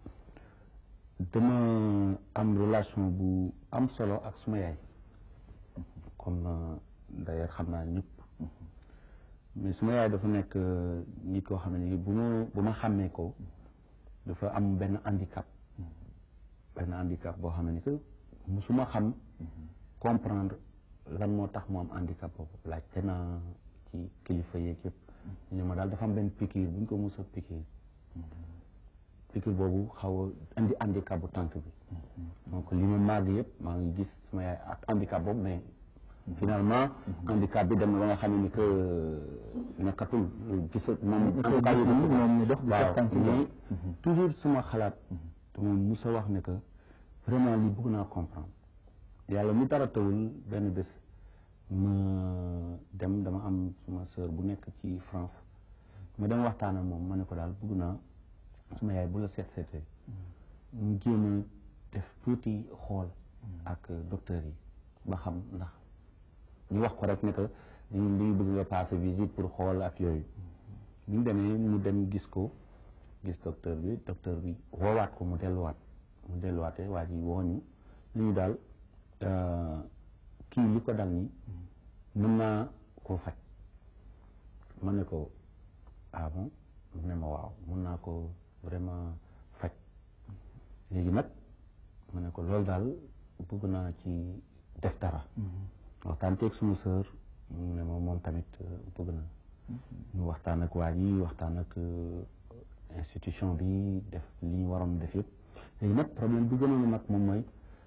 dama am relation bu am solo ak suma yaay comme d'ailleurs xam naa ñëpp mais suma yaay dafa nekk nit koo xam ne bu ma bu ma xàmmee ko dafa am benn handicap benn handicap boo xam ne que musuma xam comprendre lan moo tax mu am handicap boobu laajte naa ci kilifa yeeg yëpp ñu ne ma daal dafa am benn piqûre bu ñu ko mus a piqûre piqûre boobu xaw a indi handicap bu tànk bi donc li ma màgg yëpp maa ngi gis suma yaay ak handicap boobu mais finalement handicap bi dem na ba nga xam ne que nekkatul gis moom en tout cas moom ñu dox waaw tànk mais toujours suma xalaat dama mus a wax ne que vraiment lii bëgg naa comprendre yàlla mu dara tawul benn bés ma dem dama am suma sœur bu nekk ci France ma dem waxtaan ak moom ma ne ko daal bëgg naa suma yaay bu la seet seetee mu jéem a def tuuti xool ak docteur yi ba xam ndax ñu wax ko rek ne que ñu dañu bëgg nga passer visite pour xool ak yooyu bi ñu demee mu dem gis ko gis docteur bi docteur bi woowaat ko mu delluwaat mu delluwaatee waa ji wooñu li ñu daal kii li ko dal nii mën naa koo faj ma ne ko ah bon mu ne ma waaw mën naa ko vraiment faj léegi nag ma ne ko loolu daal bëgg naa ci def dara waxtaan teeg suma sœur mu ne ma moom tamit bëgg na ñu waxtaan ak waa ji waxtaan ak institution bi def li ñu waroon def yëpp léegi nag problème bi gënoon a mag moom mooy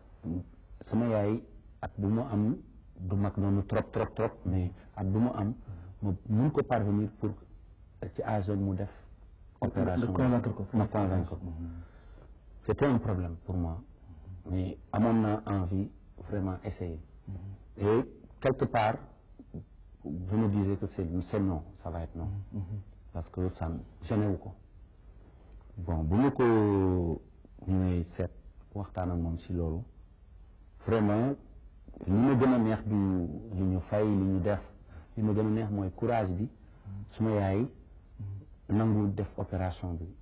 sama yaay at bu mu am du mag noonu trop trop trop mais at bu mu am ma mun ko parvenir pour ci âge mu def opération convaincre ko ma convaincre ko c'était un problème pour moi mais amoon naa envie vraiment essayer et quelque part je me disais que c'est c'est non ça va être non parce que ça gêné wu ko bon bu ma ko ñëwee seet waxtaan ak moom si loolu vraiment li ma gën a neex du li ñu fay li ñu def li ma gën a neex mooy courage bi suma yaay nangu def opération bi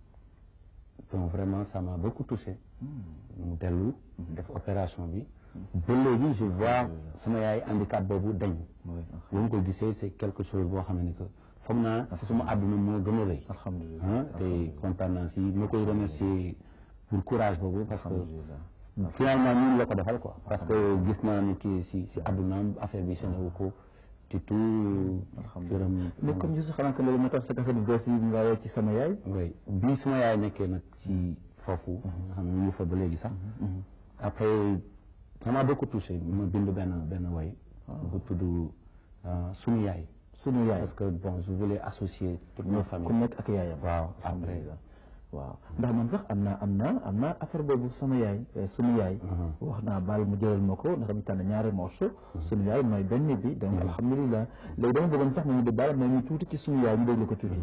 donc vraiment ça m'a beaucoup touché mu dellu def opération bi ba léegi je vois suma yaay handicap boobu dañ bu ma ko gisee c'est quelque chose boo xam ne que foog naa si suma àdduna moo gën a rëy alhamdulilah te kontaan naa si ma koy remercier pour courage boobu parce que finalement ñun la ko defal quoi parce que gis naa ni kii si si àddunaam affaire bi senewu ko te tout gërëm mais comme je xanaa que loolu moo tax sa kase bu bees yi nga woo ci sama yaay oui bi suma yaay nekkee nag si foofu xam ne ñu fa ba léegi sax après ça m'a beaucoup touché ma bind benn benn way bu tudd sunu yaay sunu yaay parce que bon je voulais associer toute ma ku famille nekk ak yaayam waaw après alhamdulilah waaw ndax man sax am naa am naa am naa affaire boobu sama yaay sunu yaay wax naa baal mu jëlal ma ko ndax dama tànn ñaari morceau sunu yaay mooy benn bi donc alhamdulilah léegi dama bëggoon sax mu di baal mais ñu tuuti ci sunu yaay ñu déglu ko tuuti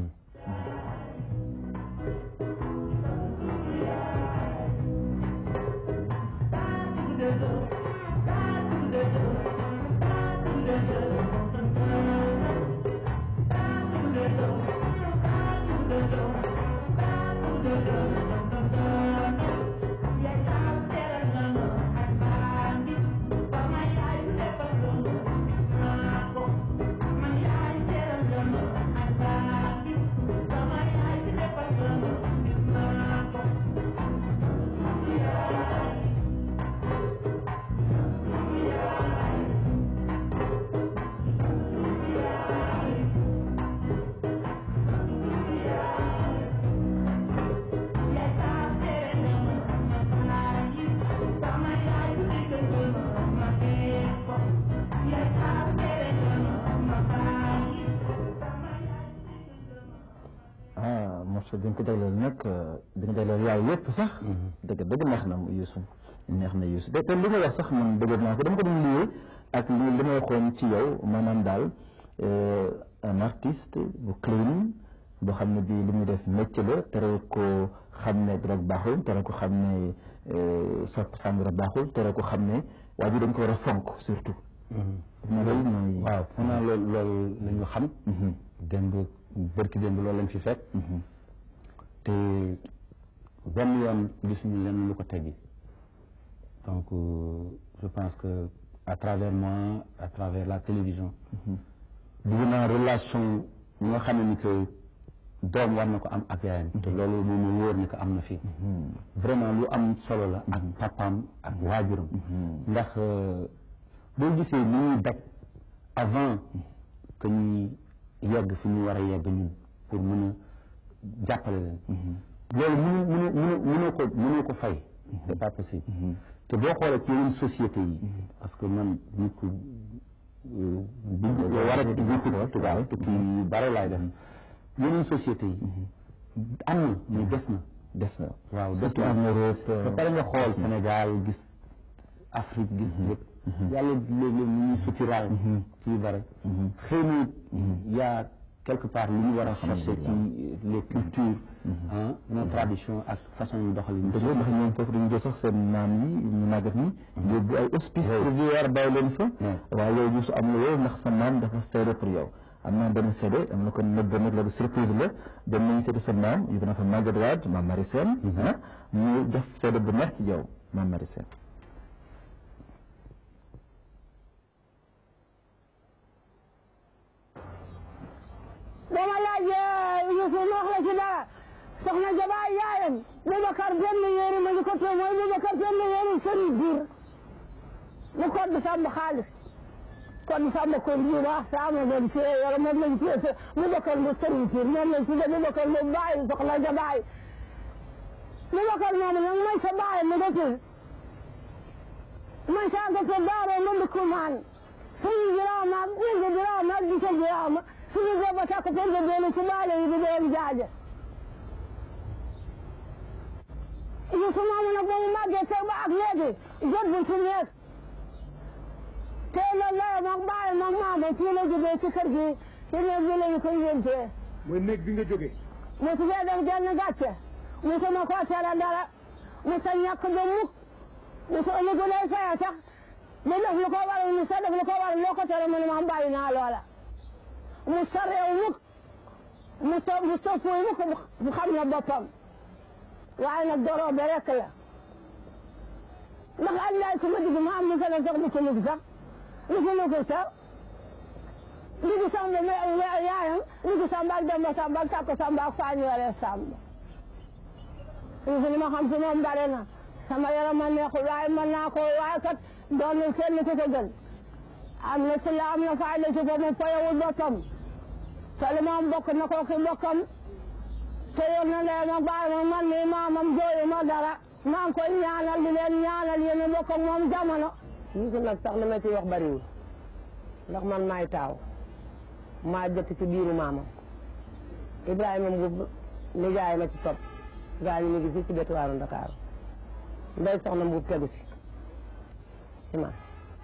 ah morceau bi nga ko jagleel nag bi nga jagleel yaay yëpp sax dëgg dëgg neex na Youssou neex na Youssou te te li nga wax sax man dëgg naa ko dama ko doon liyee ak li li ma waxoon ci yow maanaam daal un artiste bu clean boo xam ne bii li muy def métier la tere ko xam ne drogue baaxul tere ko xam ne sopp sàngara baaxul tere ko xam ne waa ji dañ ko war a fonk surtout na loolu mooy waaw foog naa loolu loolu la ñu xam démb bërki démb loolu lañ fi fekk te benn yoon gisuñu leen lu ko teggi donc je pense que à travers moi à travers la télévision dugg naa relation yi nga xam ni que doom war na ko am ak yaayam te loolu moom mu wóor ni que am na fi vraiment lu am solo la ak papaam ak waajuram ndax boo gisee li ñuy daj avant que ñuy yegg fi ñu war a yegg ñun pour mën a jàppale leen loolu mënu mënu mënu mënoo ko mënoo ko fay c'est pas possible te boo xoolee ci yeneen société yi parce que man nit ku bi war a tukki tubaab tukki yu bare laay def yeneen société yi am na mais des na des na waaw des surtout na en Europe ba pare nga xool Sénégal gis Afrique gis yëpp yàlla léeg-léeg ñu ñuy suturaal ci yu bare xëy na yaa quelque part li ñu war a chercher ci les cultures ah nos traditions ak façon yu doxalin dëgg la ndax ñoom foofu dañu jël sax seen maam yi ñu màggat ñi yóbbu ay hospice provisoire bàyyi leen fa waaye yow gisu am yow ndax sa maam dafa seede pour yow am naa benn seede am na ko nëbb nag loolu surprise la dem nañu seede sa maam yóbbu na fa Maguette Wade maam Marie Sène ah ñu def seede bu neex ci yow maam Marie Sène dama laaj Youssou ma wax la ci dara soxna Jabaay yaayam Boubacar benn yéeri ma ñu ko tee mooy Boubacar benn yéeri sëriñ biir mu ko du sàmm xaalis kon sàmm ko bi wax sama doon fee wala moom lañ fee Boubacar bu sëriñ biir moom lañ tudde Boubacar bu bàyyi soxna Jabaay Boubacar moomu nag mooy sa bàyyi mu dëkk mooy sa nga sa daaroo ma ndukkumaan suñu jiraama ñi jiraama di sa jiraama suñu booba takk ko nga doon ci baale yi di doon jaaje Youssou moomu nag ba mu màggee teg ba ak léegi jot bu ci nekk tey la lay mag bàyyi mag maama fii la jógee ci kër gi ci néeg bi la ñu koy yéntee mooy néeg bi nga jógee mu su fee def genn gàcce mu su ma koo tere dara mu sa ñàkk ba mukk mu su ëllëg lay faya sax mu def lu ko waral mu sa def lu ko waral loo ko tere mu ne ma bàyyi naa loola mu sa réew mukk mu sa mu sa fuuy mukk mu xam na boppam waaye nag doroo be rek la ndax allaay ku ma digg ma am lu fene sax lu ko lug sax lu ko lug sax ligi samba yaayam ligi samba ak demba samba ak takko samba ak faañoore samba Youssou li ma xam si moom bare na sama yaram ma neexul waaye mën naa ko waaye kat doon na kenn ku ko gën am na ci la am na fayda ci ko mu fayawul boppam te li moom bokk na ko ki bokkam te yor na leen ma bàyyi ma man mii maamam jooyu ma dara maa ngi koy ñaanal di leen ñaanal yéen a bokk ak moom jamono. Youssou nag sax li ma ci wax bariwul ndax man maay taaw maa jëkk ci biiru maamam Ibrahima Mbuub nijaay ma ci topp gaa ñu ngi fii ci bétuwaaru Ndakaaru ndey soxna Mbuub tegu ci ci man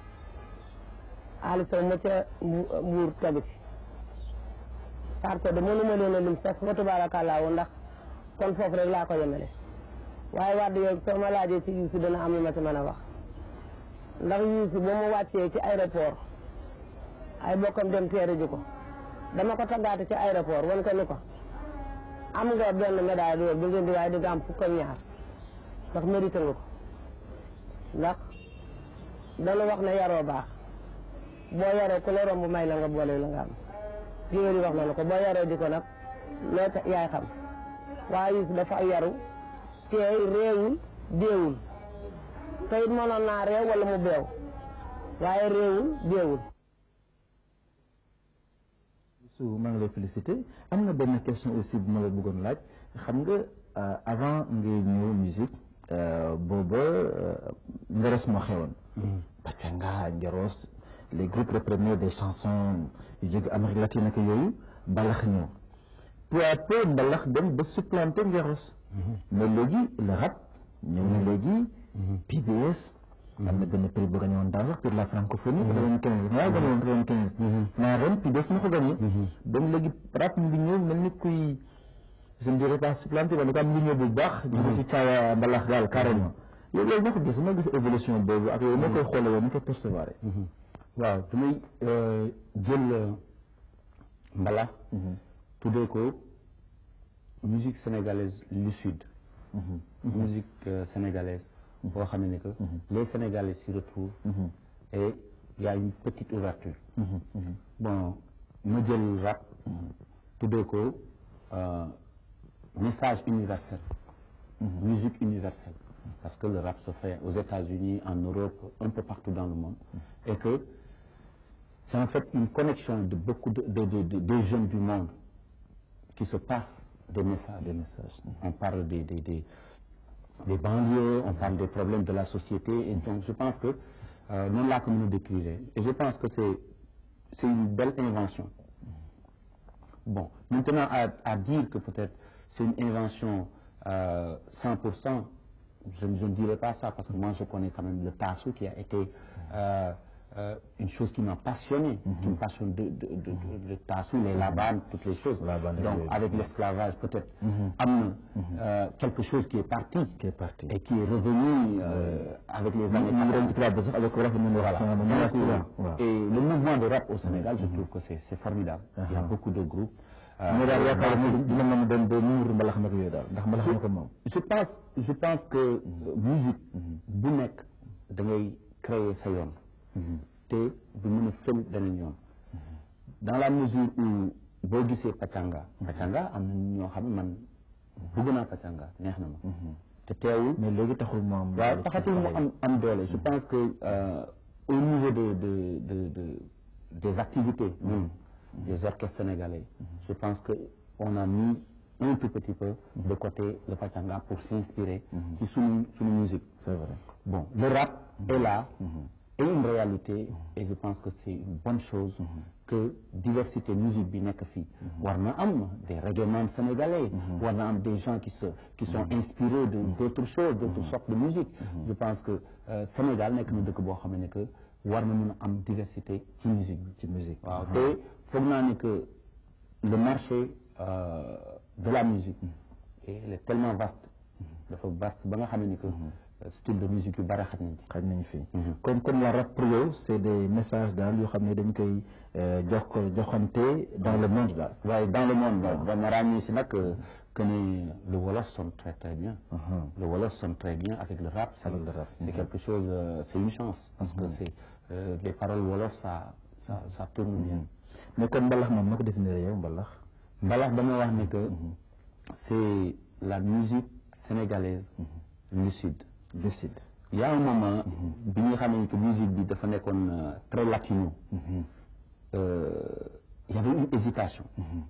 Ali Sow ma ca Mbuur tegu ci parce que de mënuma leen a lim sax fa tabaarakallaa ndax kon foofu rek laa ko yemale waaye wax dëgg yow soo ma laajee ci Youssou dana am lu ma ci mën a wax ndax Youssou ba mu wàccee ci aéroport ay bokkam dem teere ji ko dama ko taggaate ci aéroport wan ko ni ko am nga benn médaille d'or bi ngeen di waaye di nga am fukk ak ñaar ndax mérité nga ko ndax dana wax ne yaroo baax boo yaroo ku la romb may la nga boole la nga am géwél yi wax na la ko boo yaroo di ko nag loo tax yaay xam waaye Youssou dafa yaru teey réewul déewul te it mënoon naa réew wala mu beew waaye réewul déewul su maa ngi lay félicité am na benn question aussi bu ma la bëggoon laaj xam nga avant ngay ñëw musique booba ngeros moo xewoon pacanga ngeros les groupes reprenaient des chansons yu jóge Amérique latine ak yooyu mbalax ñëw peu à peu mbalax dem ba supplanter ngeros mais léegi le rap ñëw na léegi PBS am na benn prix bu gagné woon daaw sax pour la francophonie quatre-vingt-quinze waaw gagné woon quatre-vingt-quinze naa ren PBS na ko gagné donc léegi rap mu ngi ñëw mel ni kuy je ne dirais pas supplanté wala ko am lu ñëw bu baax jóge ci caawa mbalax daal carrément yow loolu noo ko gis noo gis évolution boobu ak yow noo koy xoolee yow ni koy percevoir waaw damay jël mbalax tuddee ko musique sénégalaise lucide musique euh, sénégalaise boo xam ne que les sénégalais s'y retrouvent et il y a une petite ouverture bon ma jël rap tuddee ko euh, message universel musique universelle parce que le rap se fait aux États-Unis en Europe un peu partout dans le monde et que c'est en fait une connexion de beaucoup de, de, de, de- des jeunes du monde qui se passent des messages. Des messages. On parle des, des, des, des banlieues, on parle des problèmes de la société. Et donc, je pense que euh, non là comme nous décrire. Et je pense que c'est c'est une belle invention. Bon, maintenant à, à dire que peut-être c'est une invention euh, 100%, je, ne- je ne dirais pas ça parce que moi je connais quand même le tassou qui a été euh, euh, une chose qui m'a passionné, qui me passionne de, de, de, de- le tassou, les labanes, toutes les choses. Labanes, Donc oui. avec l'esclavage peut-être am na, euh, quelque chose qui est parti qui est parti et qui est revenu euh, avec les années ñu ngi doon 80. ci tubaab bi sax avec rafet nañu wax Voilà. sama Donc, moom waaw et le mouvement de rap au Sénégal, je trouve que c'est c'est formidable. Il y a beaucoup de groupes. Euh, mais daal yaakaar ni dina mën a dem ba muur mbalax nag yooyu daal ndax mbalax na ko moom je pense je pense que euh, musique bu nekk da ngay créer sa yoon te du mën a fël beneen yoon dans la mesure où boo gisee pacanga pacanga am na ñoo xam ne man bëgg naa pacanga neex na ma te teewul mais léegi taxul mu am waaw taxatul mu am am doole je pense que euh, au niveau de de de de des activités ñun des orchestres sénégalais je pense que on a mis un tout petit peu de côté le pachanga pour s'inspirer ci suñu suñu musique c'est vrai bon le rap est là est une réalité et je pense que c'est une bonne chose que diversité musique bi nekk fii war na am des reggaeman sénégalais war na am des gens qui se qui sont inspirés de d'autres choses d'autres sortes de musique je pense que euh, Sénégal nekk na dëkk boo xam ne que war na mën a am diversité ci musique bi ci musique waaw te foog naa ne que le marché euh, de la musique et il est tellement vaste dafa vaste ba nga xam ne que euh, style de musique yu bari xaj nañ ci xaj nañu fii comme comme la rap pour yow c'est des messages daal yoo xam ne dañ koy euh, jox ko joxante dans le monde daal waaye dans le monde waaw ba ma ràññee si nag euh, que ni le wolof sonne très très bien le wolof sonne très bien avec le rap c'est Avec le rap. c'est quelque chose euh, c'est une chance parce que c'est euh, les paroles wolof ça ça ça tourne bien mais kon mbalax moom noo ko définir yow mbalax mbalax dama wax ne que c'est la musique sénégalaise lucide lucide il y a un moment bi nga xam ne que musique bi dafa nekkoon euh, très latino euh, il y avait une hésitation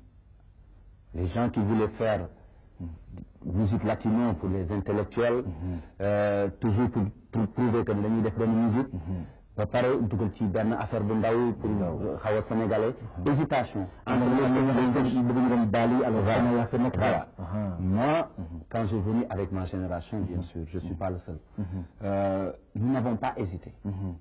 les gens qui voulaient faire musique latino pour les intellectuels euh, toujours pour, pour prouver que dañuy def benn musique ba pare dugal ci benn affaire bu ndaw pour xaw a sénégalais hésitation entre les bëgg ñu dem Bali alors vraiment yaa fa nekk voilà. Ah. Moi, quand j'ai venu avec ma génération, bien sûr, je ne suis pas le seul, euh, nous n'avons pas hésité.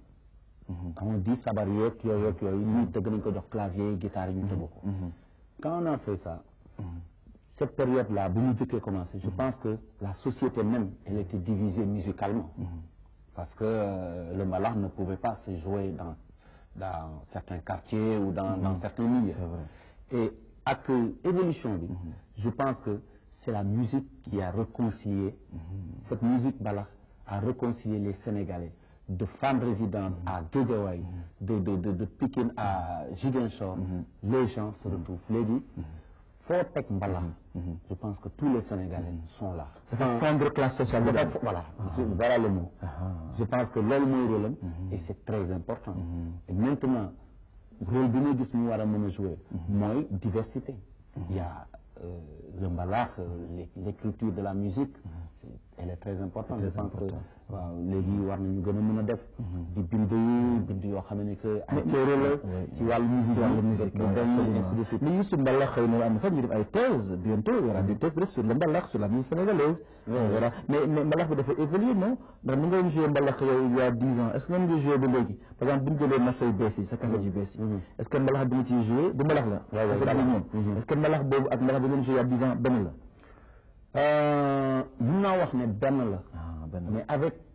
On dit sabar yeeg yooyu yeeg yooyu ñii tëgg nañ ko jox clavier guitare yi ñu tëgg ko. Quand on a fait ça, cette période-là, bu ñu jëkkee commencé, je pense que la société même, elle était divisée musicalement. Parce que euh, le mbalax ne pouvait pas se jouer dans, dans certains quartiers ou dans, dans certains milieux. Et avec euh, évolution bi, je pense que c'est la musique qui a réconcilié, cette musique mbalax a réconcilié les Sénégalais. De Fann Résidence à Guédiawaye, de, de, de, de Pikine à Ziguinchor, les gens se retrouvent. Léegi, foo teg mbalax, je pense que tous les Sénégalais sont là. dafa fondre classe sociale bi daal Voilà, voilà le mot. Je pense que loolu mooy rôle am et c'est très important. Et maintenant, rôle bi ma gis mu war a mën a jouer mooy diversité. Il y a euh, le mbalax, euh, l'é- l'écriture de la musique, c'est- elle est très importante. Je pense que waaw léegi war nañu gën a mën a def di bind bind yoo xam ne que ay téere la ci wàllu musique wàllu musique mu dem ainsi de suite. mais Youssou mbalax xëy na am na sax ñu def ay thèse bientôt il y aura des thèses peut-être sur le mbalax sur la musique sénégalaise voilà mais mais mbalax bi dafa évoluer non ndax ni nga doon joué mbalax yow il y a dix ans est-ce que ngeen ngi joué ba léegi par exemple bu ñu jëlee marché yu bees yi sa café yu bees yi est-ce que mbalax bi nga ciy joué du mbalax la waaw, Affaire bi mbalax. moom est-ce que mbalax boobu ak mbalax bi ngeen joué il y a dix ans benn la Euh, mun naa wax ne benn la ah benn mais avec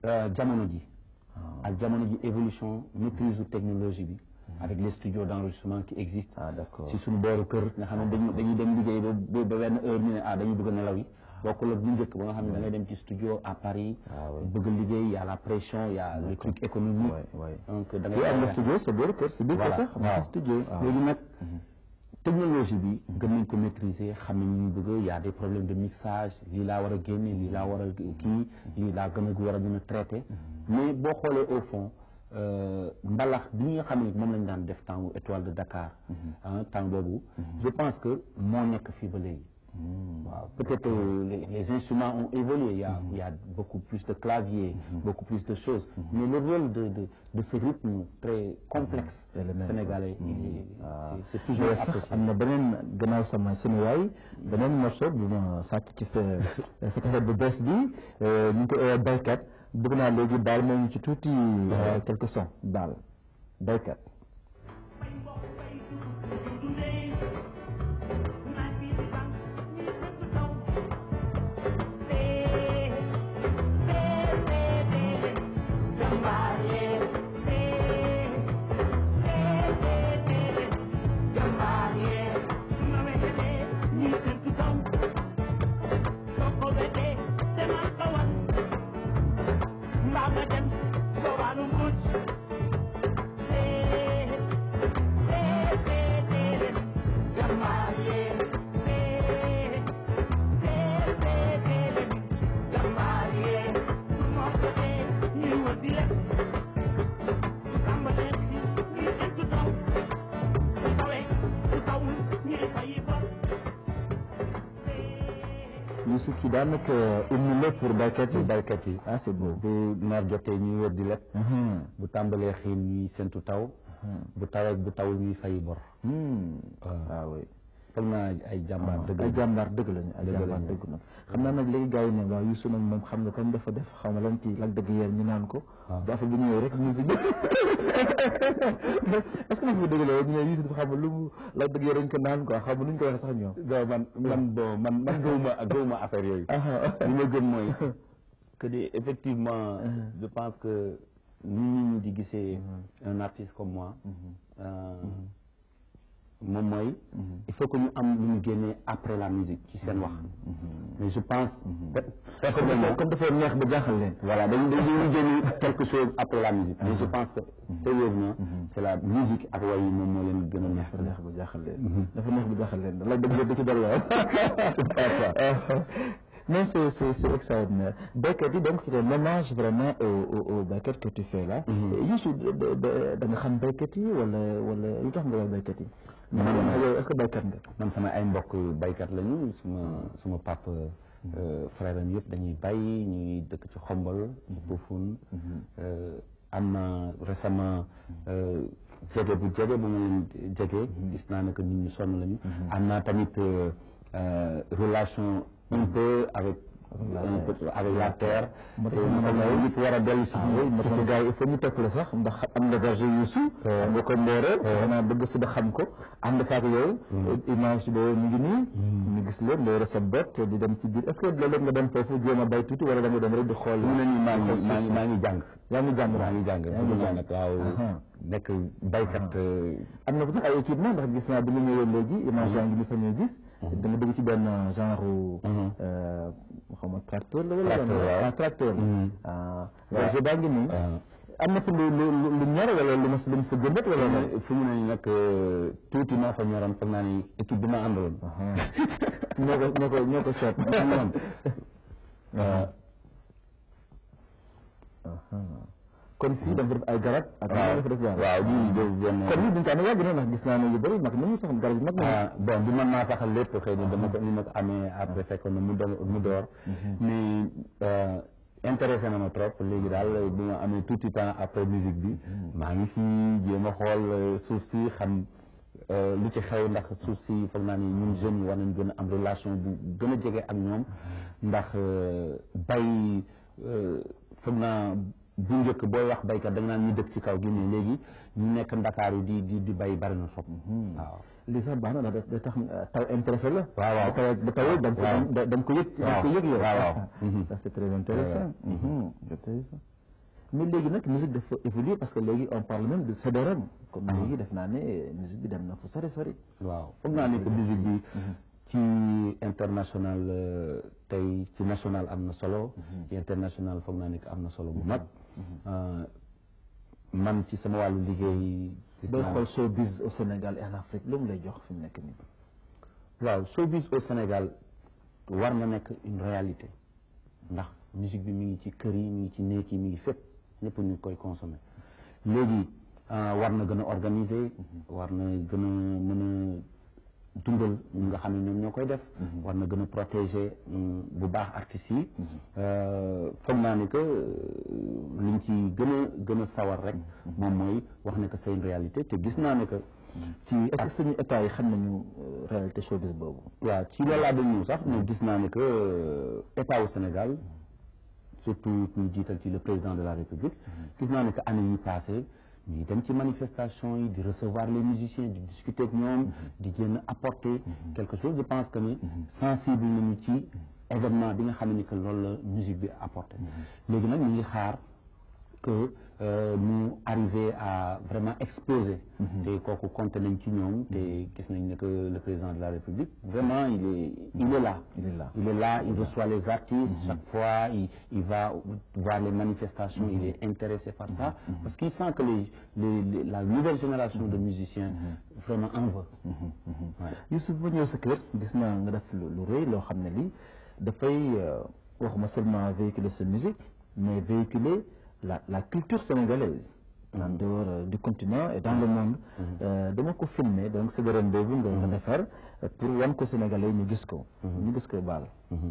euh, jamono ji ak jamono ji évolution maîtrise technologie bi avec les studios d'enregistrement qui existent ah d'accord si suñu booru kër nga xam ne dañu dañuy dem liggéey ba ba ba benn heure ñu ne ah dañuy bëgg a nelaw yi bokkul ak bu njëkk ba nga xam ne da ngay dem ci studio à Paris Ah oui. bëgg a liggéey y a la pression y a le truc économique Ouais, ouais. donc da ngay yow am nga studio sa booru kër si biir kër voilà sax am nga waaw studio léegi nag technologie bi gën nañ ko maîtriser xam ne ñu bëgg y a des problèmes de mixage lii laa war a génne lii laa war a kii lii laa gën a war a mën a traité mais boo xoolee au fond euh, mbalax bi nga xam ne moom lañ daan def temps étoile de Dakar ah temps boobu je pense que moo nekk fii ba léegi waaw peut-être euh, les, les instruments ont évolué il y a, il y a beaucoup plus de claviers beaucoup plus de choses mais le rôle de de de ce rythme très complexe Et le même, sénégalais il est- Ah. c'est c'est toujours sax apprécié am na beneen gannaaw sama sunu waay beneen morceau bu ma sàcc ci sa sa kaset bu bees bi euh, ñu ngi ko oowee baykat bëgg naa léegi baal moo ñu ci tuuti euh, quelques sons baal baykat Youssou kii daanaka hymne la pour baykat yi baykat yi ah c'est beau bu noor jotee ñuy wër di leb Mhm. bu tàmbalee xiin ñuy sentu taw bu tawee bu tawul ñuy fay bor Hmm. waaw. ah oui foog naa ay jàmbaar dëgg ay la. jàmbaar dëgg lañu ay Dëgg jàmbaar lañu. dëgg nag xam naa nag léegi gars yi ne waaw Youssou nag moom xam nga comme dafa def xaw ma lan ci lak dëgg yéen ñu naan ko waaw. bu affaire bi ñëwee rek musique est-ce que ma fi dëgg la ñu ne Youssou dafa xam lu mu lak dëgg yéen dañ ko naan quoi xam nu ñu ko waxee sax ñoom non man man bon man man gëwuma gëwuma affaire yooyu. li ma gëm mooy que de effectivement je pense que ni nit ñi di gisee un artiste comme moi euh, moom mooy il faut que ñu am lu ñu génnee après la musique ci seen wax mais je pense personnellement comme dafa neex ba jaaxal leen voilà dañu dañuy génne quelque chose après la musique mais je pense que sérieusement c'est la musique ak way yi moom moo leen gën a neex dafa neex ba jaaxal leen dafa neex ba jaaxal leen lak dëgg yéen da ci dal la mais c'est c'est c'est extraordinaire baykat yi donc c'est un hommage vraiment au au au baykat que tu fais là Youssou da da da nga xam baykat yi wala wala lu tax nga wax baykat yi man yow est-ce que baykat nga man sama ay mbokk baykat lañu suma suma papa frère am yëpp dañuy bay ñuy dëkk ci xombal ci Pofoun am na récemment euh, jege bu jege bu ma leen jege gis naa ne que nit ñu sonn lañu am naa tamit euh, euh, relation un peu avec un peu avec la terre moo tax te ma xam ne ne nit war a dellu si ah oui moo tax gars yi il faut ñu topp la sax ndax am nga verge Youssou am nga ko mboore xanaa bëgg si ba xam ko ànd faak yow image boobu ñu ngi nii ñu gis leen mboore sa bët di dem ci biir est-ce que léeg-léeg nga dem foofu jéem a bay tuuti wala da nga dem rek di xool mu ne nii maa ngi maa ngi maa ngi jàng yaa ngi jàng maa ngi jàng yaa ngi jàng nag waaw Aha. nekk baykat am na ko sax ay équipement ndax gis naa bi nga ñëwee léegi image yaa ngi ni sañuy gis da nga dugg ci benn genre euh, xaw ma tracteur la wala Tracteur, waaw. ah tracteur Mhm. ah verge baa ngi nii waaw. am na fa lu lu lu lu ñor wala lu ma lu mu fa jëmbat wala fu mu ne nii nag tuuti moo fa ñoroon foog naa ni équipe bi ma àndaloon ñoo ko ñoo ko ñoo ko seet moom kon fii dafa def ay garab ak waaw dafa def garab waaw bii de benn kon lii dañ ko yàgg na ndax gis naa ne yu bëri mag nañu sax garab yu mag nañu ah bon du man maa saxal lépp xëy na dama ko ni ma ko amee après fekkoon na mu do mu door mais euh, intéressé na ma trop léegi daal bi ma amee tuuti temps après musique bi maa ngi fii jéem a xool euh, suuf si xam euh, lu ci xew ndax suuf si foog naa ni ñun jeunes yi war nañ gën a am relation bu gën a jege ak ñoom ndax euh, bay euh, foog naa bu njëkk booy wax baykat da nga naan ñu dëkk ci kaw gi mais léegi ñu nekk Ndakaar yi di di di bay bari na trop waaw lii sax baax na ndax da tax taw intéressé la waaw waaw. ba taw ba tawee da nga ko waaw. da nga ko yëg da nga ko yëg yow waaw waaw. ça c'est très intéressant Mhm, intéressant mais léegi nag musique dafa évoluer parce que léegi on parle même de CD-ROM kon léegi def naa ne musique bi dem na fu sori sori waaw foog naa ne que musique bi ci international euh, tey ci national am na solo ci international foog naa ne que am na solo bu mag Euh, man ci sama wàllu liggéey gis booy naa- xool showbiz au Sénégal et en Afrique lu mu lay jox fi mu nekk nii waaw showbiz au Sénégal war na nekk une réalité ndax musique bi mi ngi ci kër yi mi ngi ci néeg yi mi ngi fépp ñëpp ñu koy consommer léegi euh, war na gën a organiser war na gën a mën a dundal ñi nga xam ne ñoom ñoo koy def war na gën a protéger mm, bu baax artistes yi Euh, foog naa ni que euh, liñ ci gën a gën a sawar rek moom mooy wax ne que c'est une réalité te gis naa ne que ci est-ce que suñu état yi xam nañu euh, réalité showbiz boobu waaw ci loolu laa doon ñëw sax mais gis naa ne que euh, état au Sénégal surtout ñu jiital ci le président de la République gis naa ne que année yi passé ñuy dem ci manifestation yi di recevoir les musiciens di discuter ak ñoom di jéem a apporter quelque chose je pense que ni sensible nañu ci événement bi nga xam ne que loolu la musique bi apporté léegi nag ñu ngi xaar que euh, mu arriver à vraiment exploser te kooku compté nañ ci ñoom te gis nañ ne que le président de la République vraiment il est il est là Il est là. il est là il reçoit les artistes chaque fois il, il va voir les manifestations il est intéressé par ça parce qu'il sent que les, les, les- la nouvelle génération de musiciens vraiment en veut Ouais. Youssouf ba ñëw sa kër gis naa nga def lu lu rëy loo xam ne lii dafay euh, waxuma seulement véhiculer sa musique mais véhiculer la la culture sénégalaise en dehors euh, du continent et dans le monde Euh, dama ko filmer donc sa dërëm boobu nga nga defar euh, pour wan ko sénégalais ñu gis ko ñu gis ko baal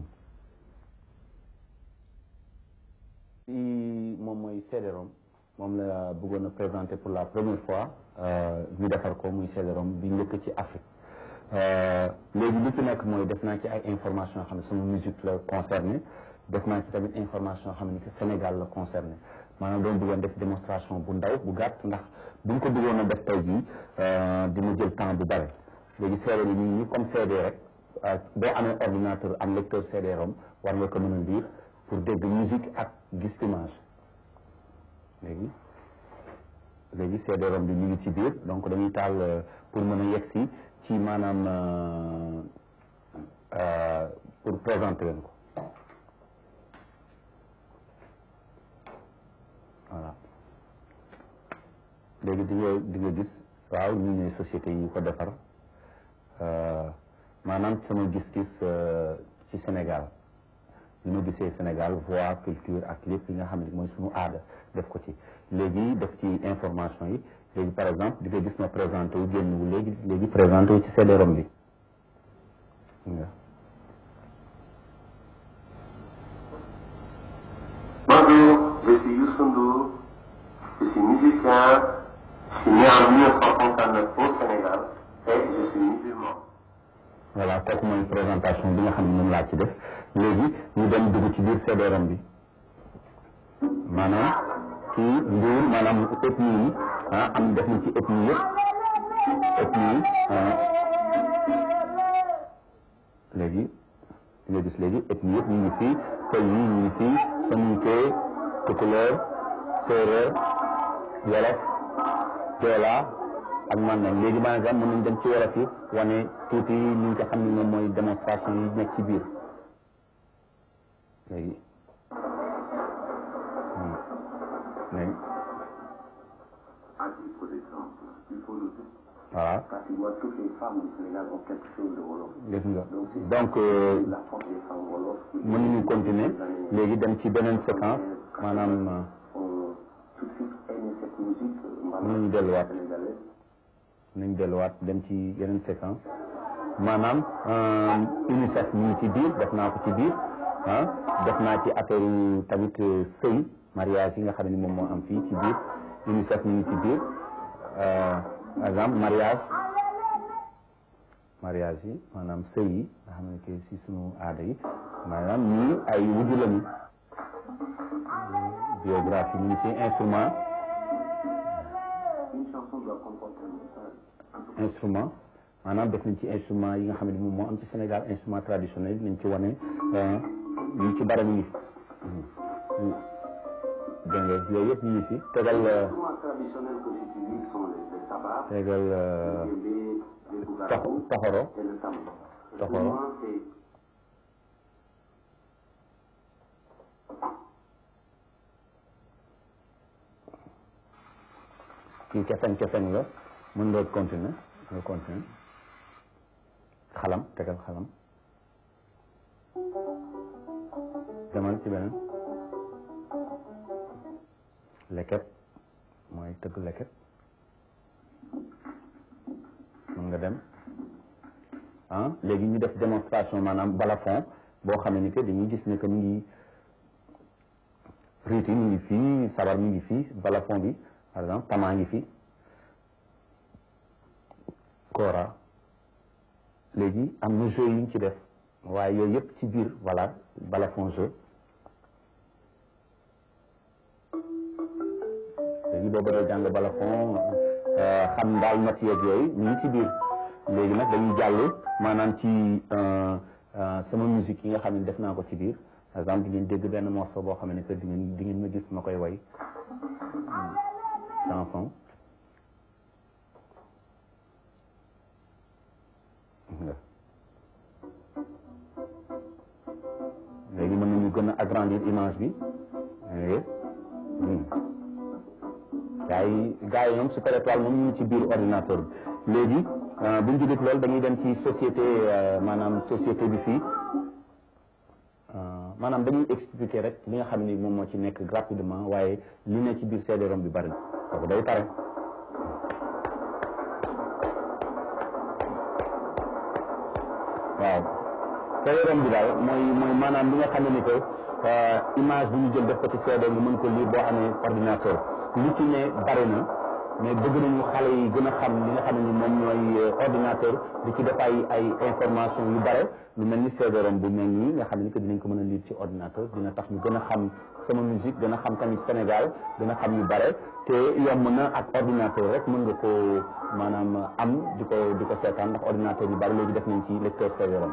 ci moom mooy CD-ROM moom la bëggoon a présenter pour la première fois euh, ñu defar ko muy CD-ROM bi njëkk ci Afrique Euh, léegi li ci nekk mooy def naa ci ay information yoo xam ne sama musique la concerné def naa ci tamit information yoo xam ne que Sénégal la concerné maanaam doon bëggoon def démonstration bu ndaw bu gàtt ndax bu ñu ko bëggoon a def tey jii euh, dina jël temps bu bare léegi CD bi ñu ni comme CD rek euh, boo amee ordinateur am lecteur CD-ROM war nga ko mën a lire pour dégg musique ak gis image léegi léegi CD-ROM bi ñu ngi ci biir donc dañuy taal euh, pour mën a yegg si ci maanaam euh, euh, pour présenter leen ko voilà léegi di nga di nga gis waaw ñu ñooy société yi ko defar euh, maanaam sama gis-gis euh, ci Sénégal li ma gisee Sénégal voix culture ak lépp li nga xam ne mooy suñu aada def ko ci léegi def ci information yi léegi par exemple di nga gis ma présenté wu génn wu léegi léegi présenté wu ci CD-ROM bi nga Bonjour, je suis Youssou Ndour, je suis musicien, je suis né en 1959 au Sénégal et je suis musulman. voilà kooku mooy présentation bi nga xam ne moom laa ci def léegi ñu dem dugg ci biir CD-ROM bi maanaam ci Ndour maanaam ethnie yi ah am def nañ ci ethnie yëpp ethnie yi ah léegi di nga gis léegi ethnie yëpp ñu ngi fii pël yi ñu ngi fii Soninké Tukulóor Séeréer Wolof Joola ak Mandeng léegi par exemple mën nañ dem ci wolof yi wane tuuti li nga xam ne moom mooy démonstration yi nekk ci biir léegi hmm. léegi À titre d'exemple, il faut le dire, voilà parce que moi, toutes les femmes du Sénégal ont quelque chose de Wolof. gis nga Donc, c'est donc euh, la force des femmes Wolof qui mën nañu continuer léegi dem ci beneen séquence maanaam euh, ont tout de suite aimé cette musique euh, mën nañu delluwaat sénégalaise. nañ delluwaat dem ci yeneen séquence maanaam euh, UNICEF ñu ngi ci biir def naa ko ci biir ah def naa ci affaire yu tamit euh, sëy mariage yi nga xam ne moom moo am fii ci biir UNICEF ñu ngi ci biir euh, par exemple mariage mariage yi maanaam sëy yi nga xam ne que si sunu aada yi maanaam ñii ay wujju lañu biographie ñu ngi ci instrument Une chanson doit comporter un message. instrument maanaam def nañ ci instrument yi nga xam ne moom moo am ci Sénégal instrument traditionnel nañ ci wane ñu ci bara ñu ngi fi dégg nga yooyu yëpp ñu ngi fi tegal Les instruments traditionnels que j'utilise sont les, les sabats, tegal le djembé, le tax bougarou taxoro et le tambour. Le D'accord. mouvement, c'est kii keseng keseng la mën nga continuer nga continuer xalam tegal xalam demal ci beneen leket mooy tëgg leket mën nga dem ah léegi ñu def démonstration maanaam balafon boo xam ne que dañuy gis ne que mu ngi riiti mu ngi fii sabar mu ngi fii balafon bi par exemple tamaa ngi fi kora léegi am na jeu yu ñu ci def waaye yooyu yëpp ci biir voilà balafon jeu léegi boo bëggee jàng balafon xam daal not yeeg yooyu ñu ngi ci biir léegi nag dañuy jàll maanaam ci sama musique yi nga xam ne def naa ko ci biir par exemple di ngeen dégg benn morceau boo xam ne que di ngeen di ngeen ma gis ma koy way chanson léegi mën nañu gën a agrandir image bi gaa yi gaa yi ñoom Super Étoile moom ñu ngi ci biir ordinateur bi léegi bu ñu jógee loolu dañuy dem ci société maanaam société bi fii maanaam dañuy expliquer rek li nga xam ni moom moo ci nekk rapidement waaye li ne ci biir CD-ROM bi bari na kooku day pare waaw CD-ROM bi daal mooy mooy maanaam li nga xam ne ni que image bu ñu jël def ko ci CD nga mën ko lire boo amee ordinateur li ci ne bari na mais bëgg nañu xale yi gën a xam li nga xam ne ni moom ñooy ordinateur di ci def ay ay information yu bare lu mel ni CD-ROM bu mel nii nga xam ne que dinañ ko mën a lire ci ordinateur dina tax ñu gën a xam sama musique gën a xam tamit Sénégal gën a xam yu bare te yomb na ak ordinateur rek mën nga ko maanaam am di ko di ko seetaan ndax ordinateur yu bari léegi def nañ ci lecteur CD-ROM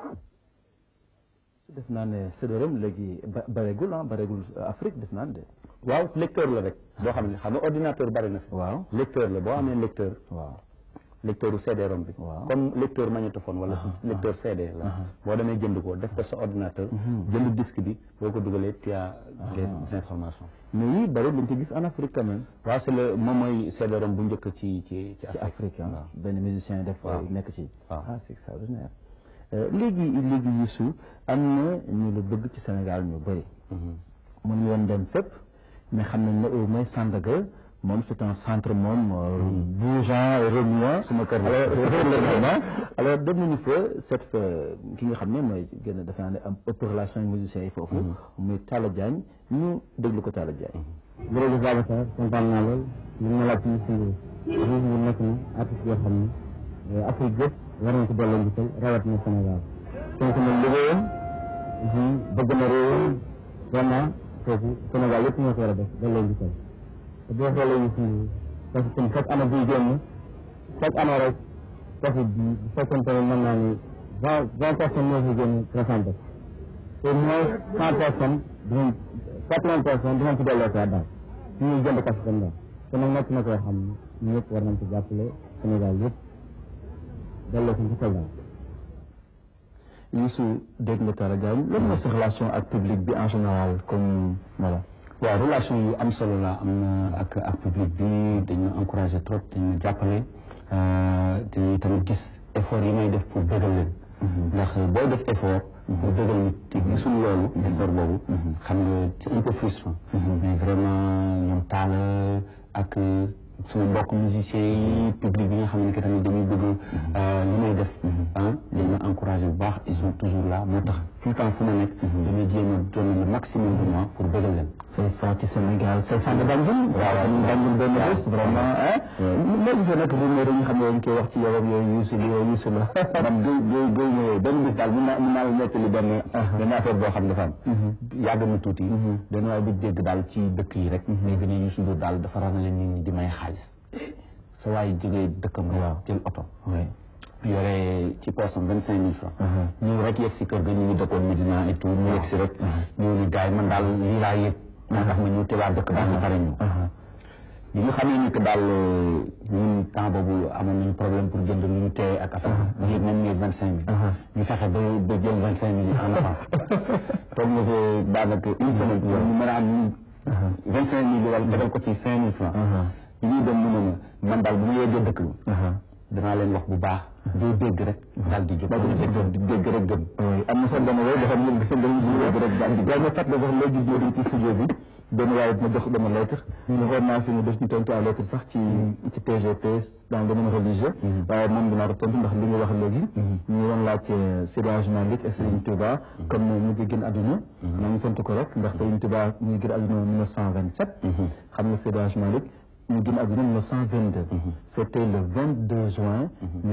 def naa ne CD-ROM léegi ba bareegul ah bareegul Afrique def naa ne de. waaw lecteur la rek boo xam ne xam nga ordinateur bari na fi waaw lecteur la boo amee lecteur waaw lecteur u CD-ROM bi Waaw. comme lecteur magnétophone wala lecteur CD la boo demee jënd ko def ko sa ordinateur jënd disque bi boo ko dugalee tu as des informations mais yii bari dañ ko gis en Afrique quand même. waaw c'est le moom mooy CD-ROM bu njëkk ci ci ci ci Afrique ah waaw. benn musicien def Waaw. nekk ci. Waaw. ah c'est extraordinaire. Euh, léegi léegi Youssou am na ñu la bëgg ci Sénégal ñu bëri. mun yoon dem fépp mais xam nañ ne au moins Sandaga moom c'est un centre moom euh, bougeant et remuant. Suma kër la. alors vraiment alors dem nañu fa cette fa ki nga xam ne mooy gën a defe naa ne am ëpp relation ak musiciens yi foofu. muy Talla Diagne ñu déglu ko Talla Diagne. jërëjëf Babacar kontaan naa lool li ma laaj ci suñu suñu ñu nekk na artiste yoo xam ne Afrique yëpp war nañ ko delloo njukkal rawatina Sénégal donc nag liggéeyam ji bëgg na réewam vraiment foofu Sénégal yëpp ñoo ko war a def delloo njukkal te boo xoolee ñu suñu parce que comme chaque année buy génn chaque année rek profit bi bu fekkente ne mën naa ni vingt vingt personnes ñoo fi génn présenté au moins cent personnes dinañ quatre-vingts personnes dinañ ci delloo saa daal ñu ngi jënd kas tam daal te nag nekk na koo xam ne ñëpp war nañ ci jàppale Sénégal yëpp delloo ko njukkal daal Youssou dégg nga Talla Diagne lan mooy sa relation ak public bi en général comme voilà. waaw relation yu am solo la am na ak ak public bi dañu encouragé trop dañu jàppale te tamit gis effort yi may def pour bëggal leen ndax booy def effort pour bëggal nit te gisul loolu effort boobu xam nga c'est un peu frustrant mais vraiment ñoom taala ak suñu mbokk musiciens yi public bi nga xam ne que tamit dañuy bëgg li may def ah dañ ma encouragé bu baax ils sont toujours là moo tax tout le temps fu ma nekk damay jéem a donner le maximum de moi pour bëggal leen say fa ci Sénégal say sang Banjul waaw ñu Banjul benn bés vraiment ah mais gisee nag rumeur yi nga xam ne dañ koy wax ci yow ak yooyu Youssou li yow Youssou la man gëy gëy gëy ñëwee benn bis daal mun naa mun naa la nettali benn benn affaire boo xam dafa am yàgg na tuuti dañu waaye bi dégg daal ci dëkk yi rek léegi ne Youssou Ndour daal dafa ranale nit ñi di may xaalis sa waaye jógee dëkkam rek jël oto yore ci poosam vingt cinq mille francs ñëw rek yegg si kër ga ñu ngi dëkkoon Medina et tout ñu yegg si rek ñëw ni gars yi man daal lii laa yëg moo tax ma ñëw te waa dëkk baa nga pare ñëw bi ñu xamee ni que daal ñun temps boobu amoon nañu problème pour jënd lu ñu téye ak affaire bi yëg nañ ne vingt cinq mille ñu fexe ba ba jël vingt cinq mille en avance toog nga fa daanaka une semaine ñu mën a am ñu vingt cinq mille wala tegal ko ci cinq mille francs bi ñuy dem mu ne ma man daal bu ma yeggee dëkk bi danaa leen wax bu baax doo dégg rek daal di jóg di dégg rek gëm am na sax dama wooy dafa ñëw gis dañu dégg rek daal di waaye ma fàttali sax léegi jóoruñ ci studio bi benn waaye ma jox dama lettre waxoon naa fi mu def ñu tontu à lettre sax ci ci TGP dans le domaine religieux waaye moom dinaa ko tontu ndax li nga wax léegi ñu doon laaj Seydi Hadji Malick et Serigne Touba comme mu ngi génn àdduna maa ngi sant ko rek ndax Serigne Touba mu ngi génn àdduna 1927 xam nga Seydi Hadji Malick ñu génn àdduna 1922 c'était le 22 juin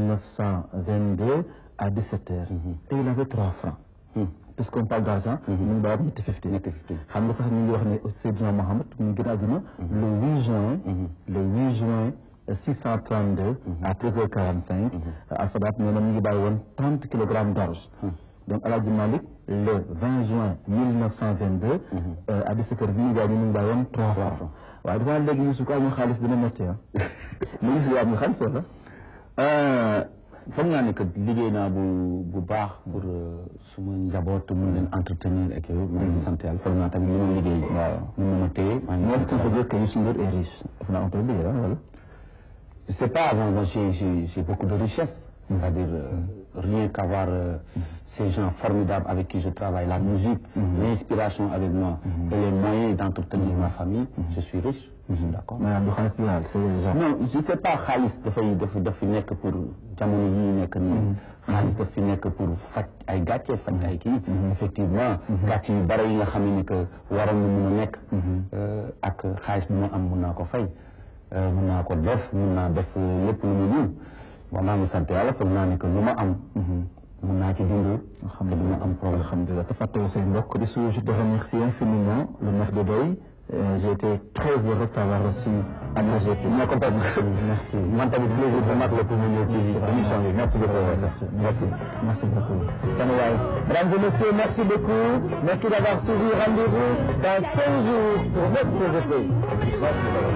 1922 à 17 heures et il avait trois francs puisqu'on parle d'argent ñu ngi bàyyi ñetti fifty xam nga sax ñu ngi wax ne Seydina Mohamed mu ngi génn àdduna le 8 juin le 8 juin 632 à 13h45 Al-Sadat nee na mu ngi bàyyi woon 30 kilogrammes d'orge donc El Hadji Malick le 20 juin 1922 à 17h bi ñu gaañ ñu ngi bàyyi woon 3 francs waaye dafa léegi ñu su ko amul xaalis dina métti ah léegi si am nga xaalis wala foog naa ne que liggéey naa bu bu baax pour suma njaboot mun leen entretenir ak yow maa ngi sant yàlla foog naa tamit li ma liggéey waaw mun na ma téye maa ngi est-ce qu'on peut dire que Youssou Ndour est riche daf naa on peut le dire wala je sais pas moi moi j'ai j'ai j'ai beaucoup de richesse c'est-à-dire euh, rien qu'à voir euh, ces gens formidables avec qui je travaille la musique l'inspiration avec moi et les moyens d'entretenir ma famille je suis riche d'accord maanaam du xaalis bi daal c'est genre non je sais pas xaalis dafay daf daf fi nekk pour jamono yi ñu nekk nii xaalis daf fi nekk pour faj ay gàcce faj ay kii effectivement gàcce yu bari yi nga xam ne que waroon na mun a nekk ak xaalis bi ma am mun naa ko fay mun naa ko def mun naa def lépp lu mu mun bon maa ngi sant yàlla foog naa ne que lu ma am mun naa ci dund xam ne dina am problème alhamdulilah te fàttali say mbokk di suuf je te remercie infiniment le maire de Doy j'ai été très heureux de t'avoir reçu à TGP. ñoo ko merci man tamit plaisir bu mag la pour mu ñëw ci émission bi merci beaucoup merci merci beaucoup sama waay mesdames et messieurs merci beaucoup merci d'avoir suivi rendez-vous dans 15 jours pour notre TGP merci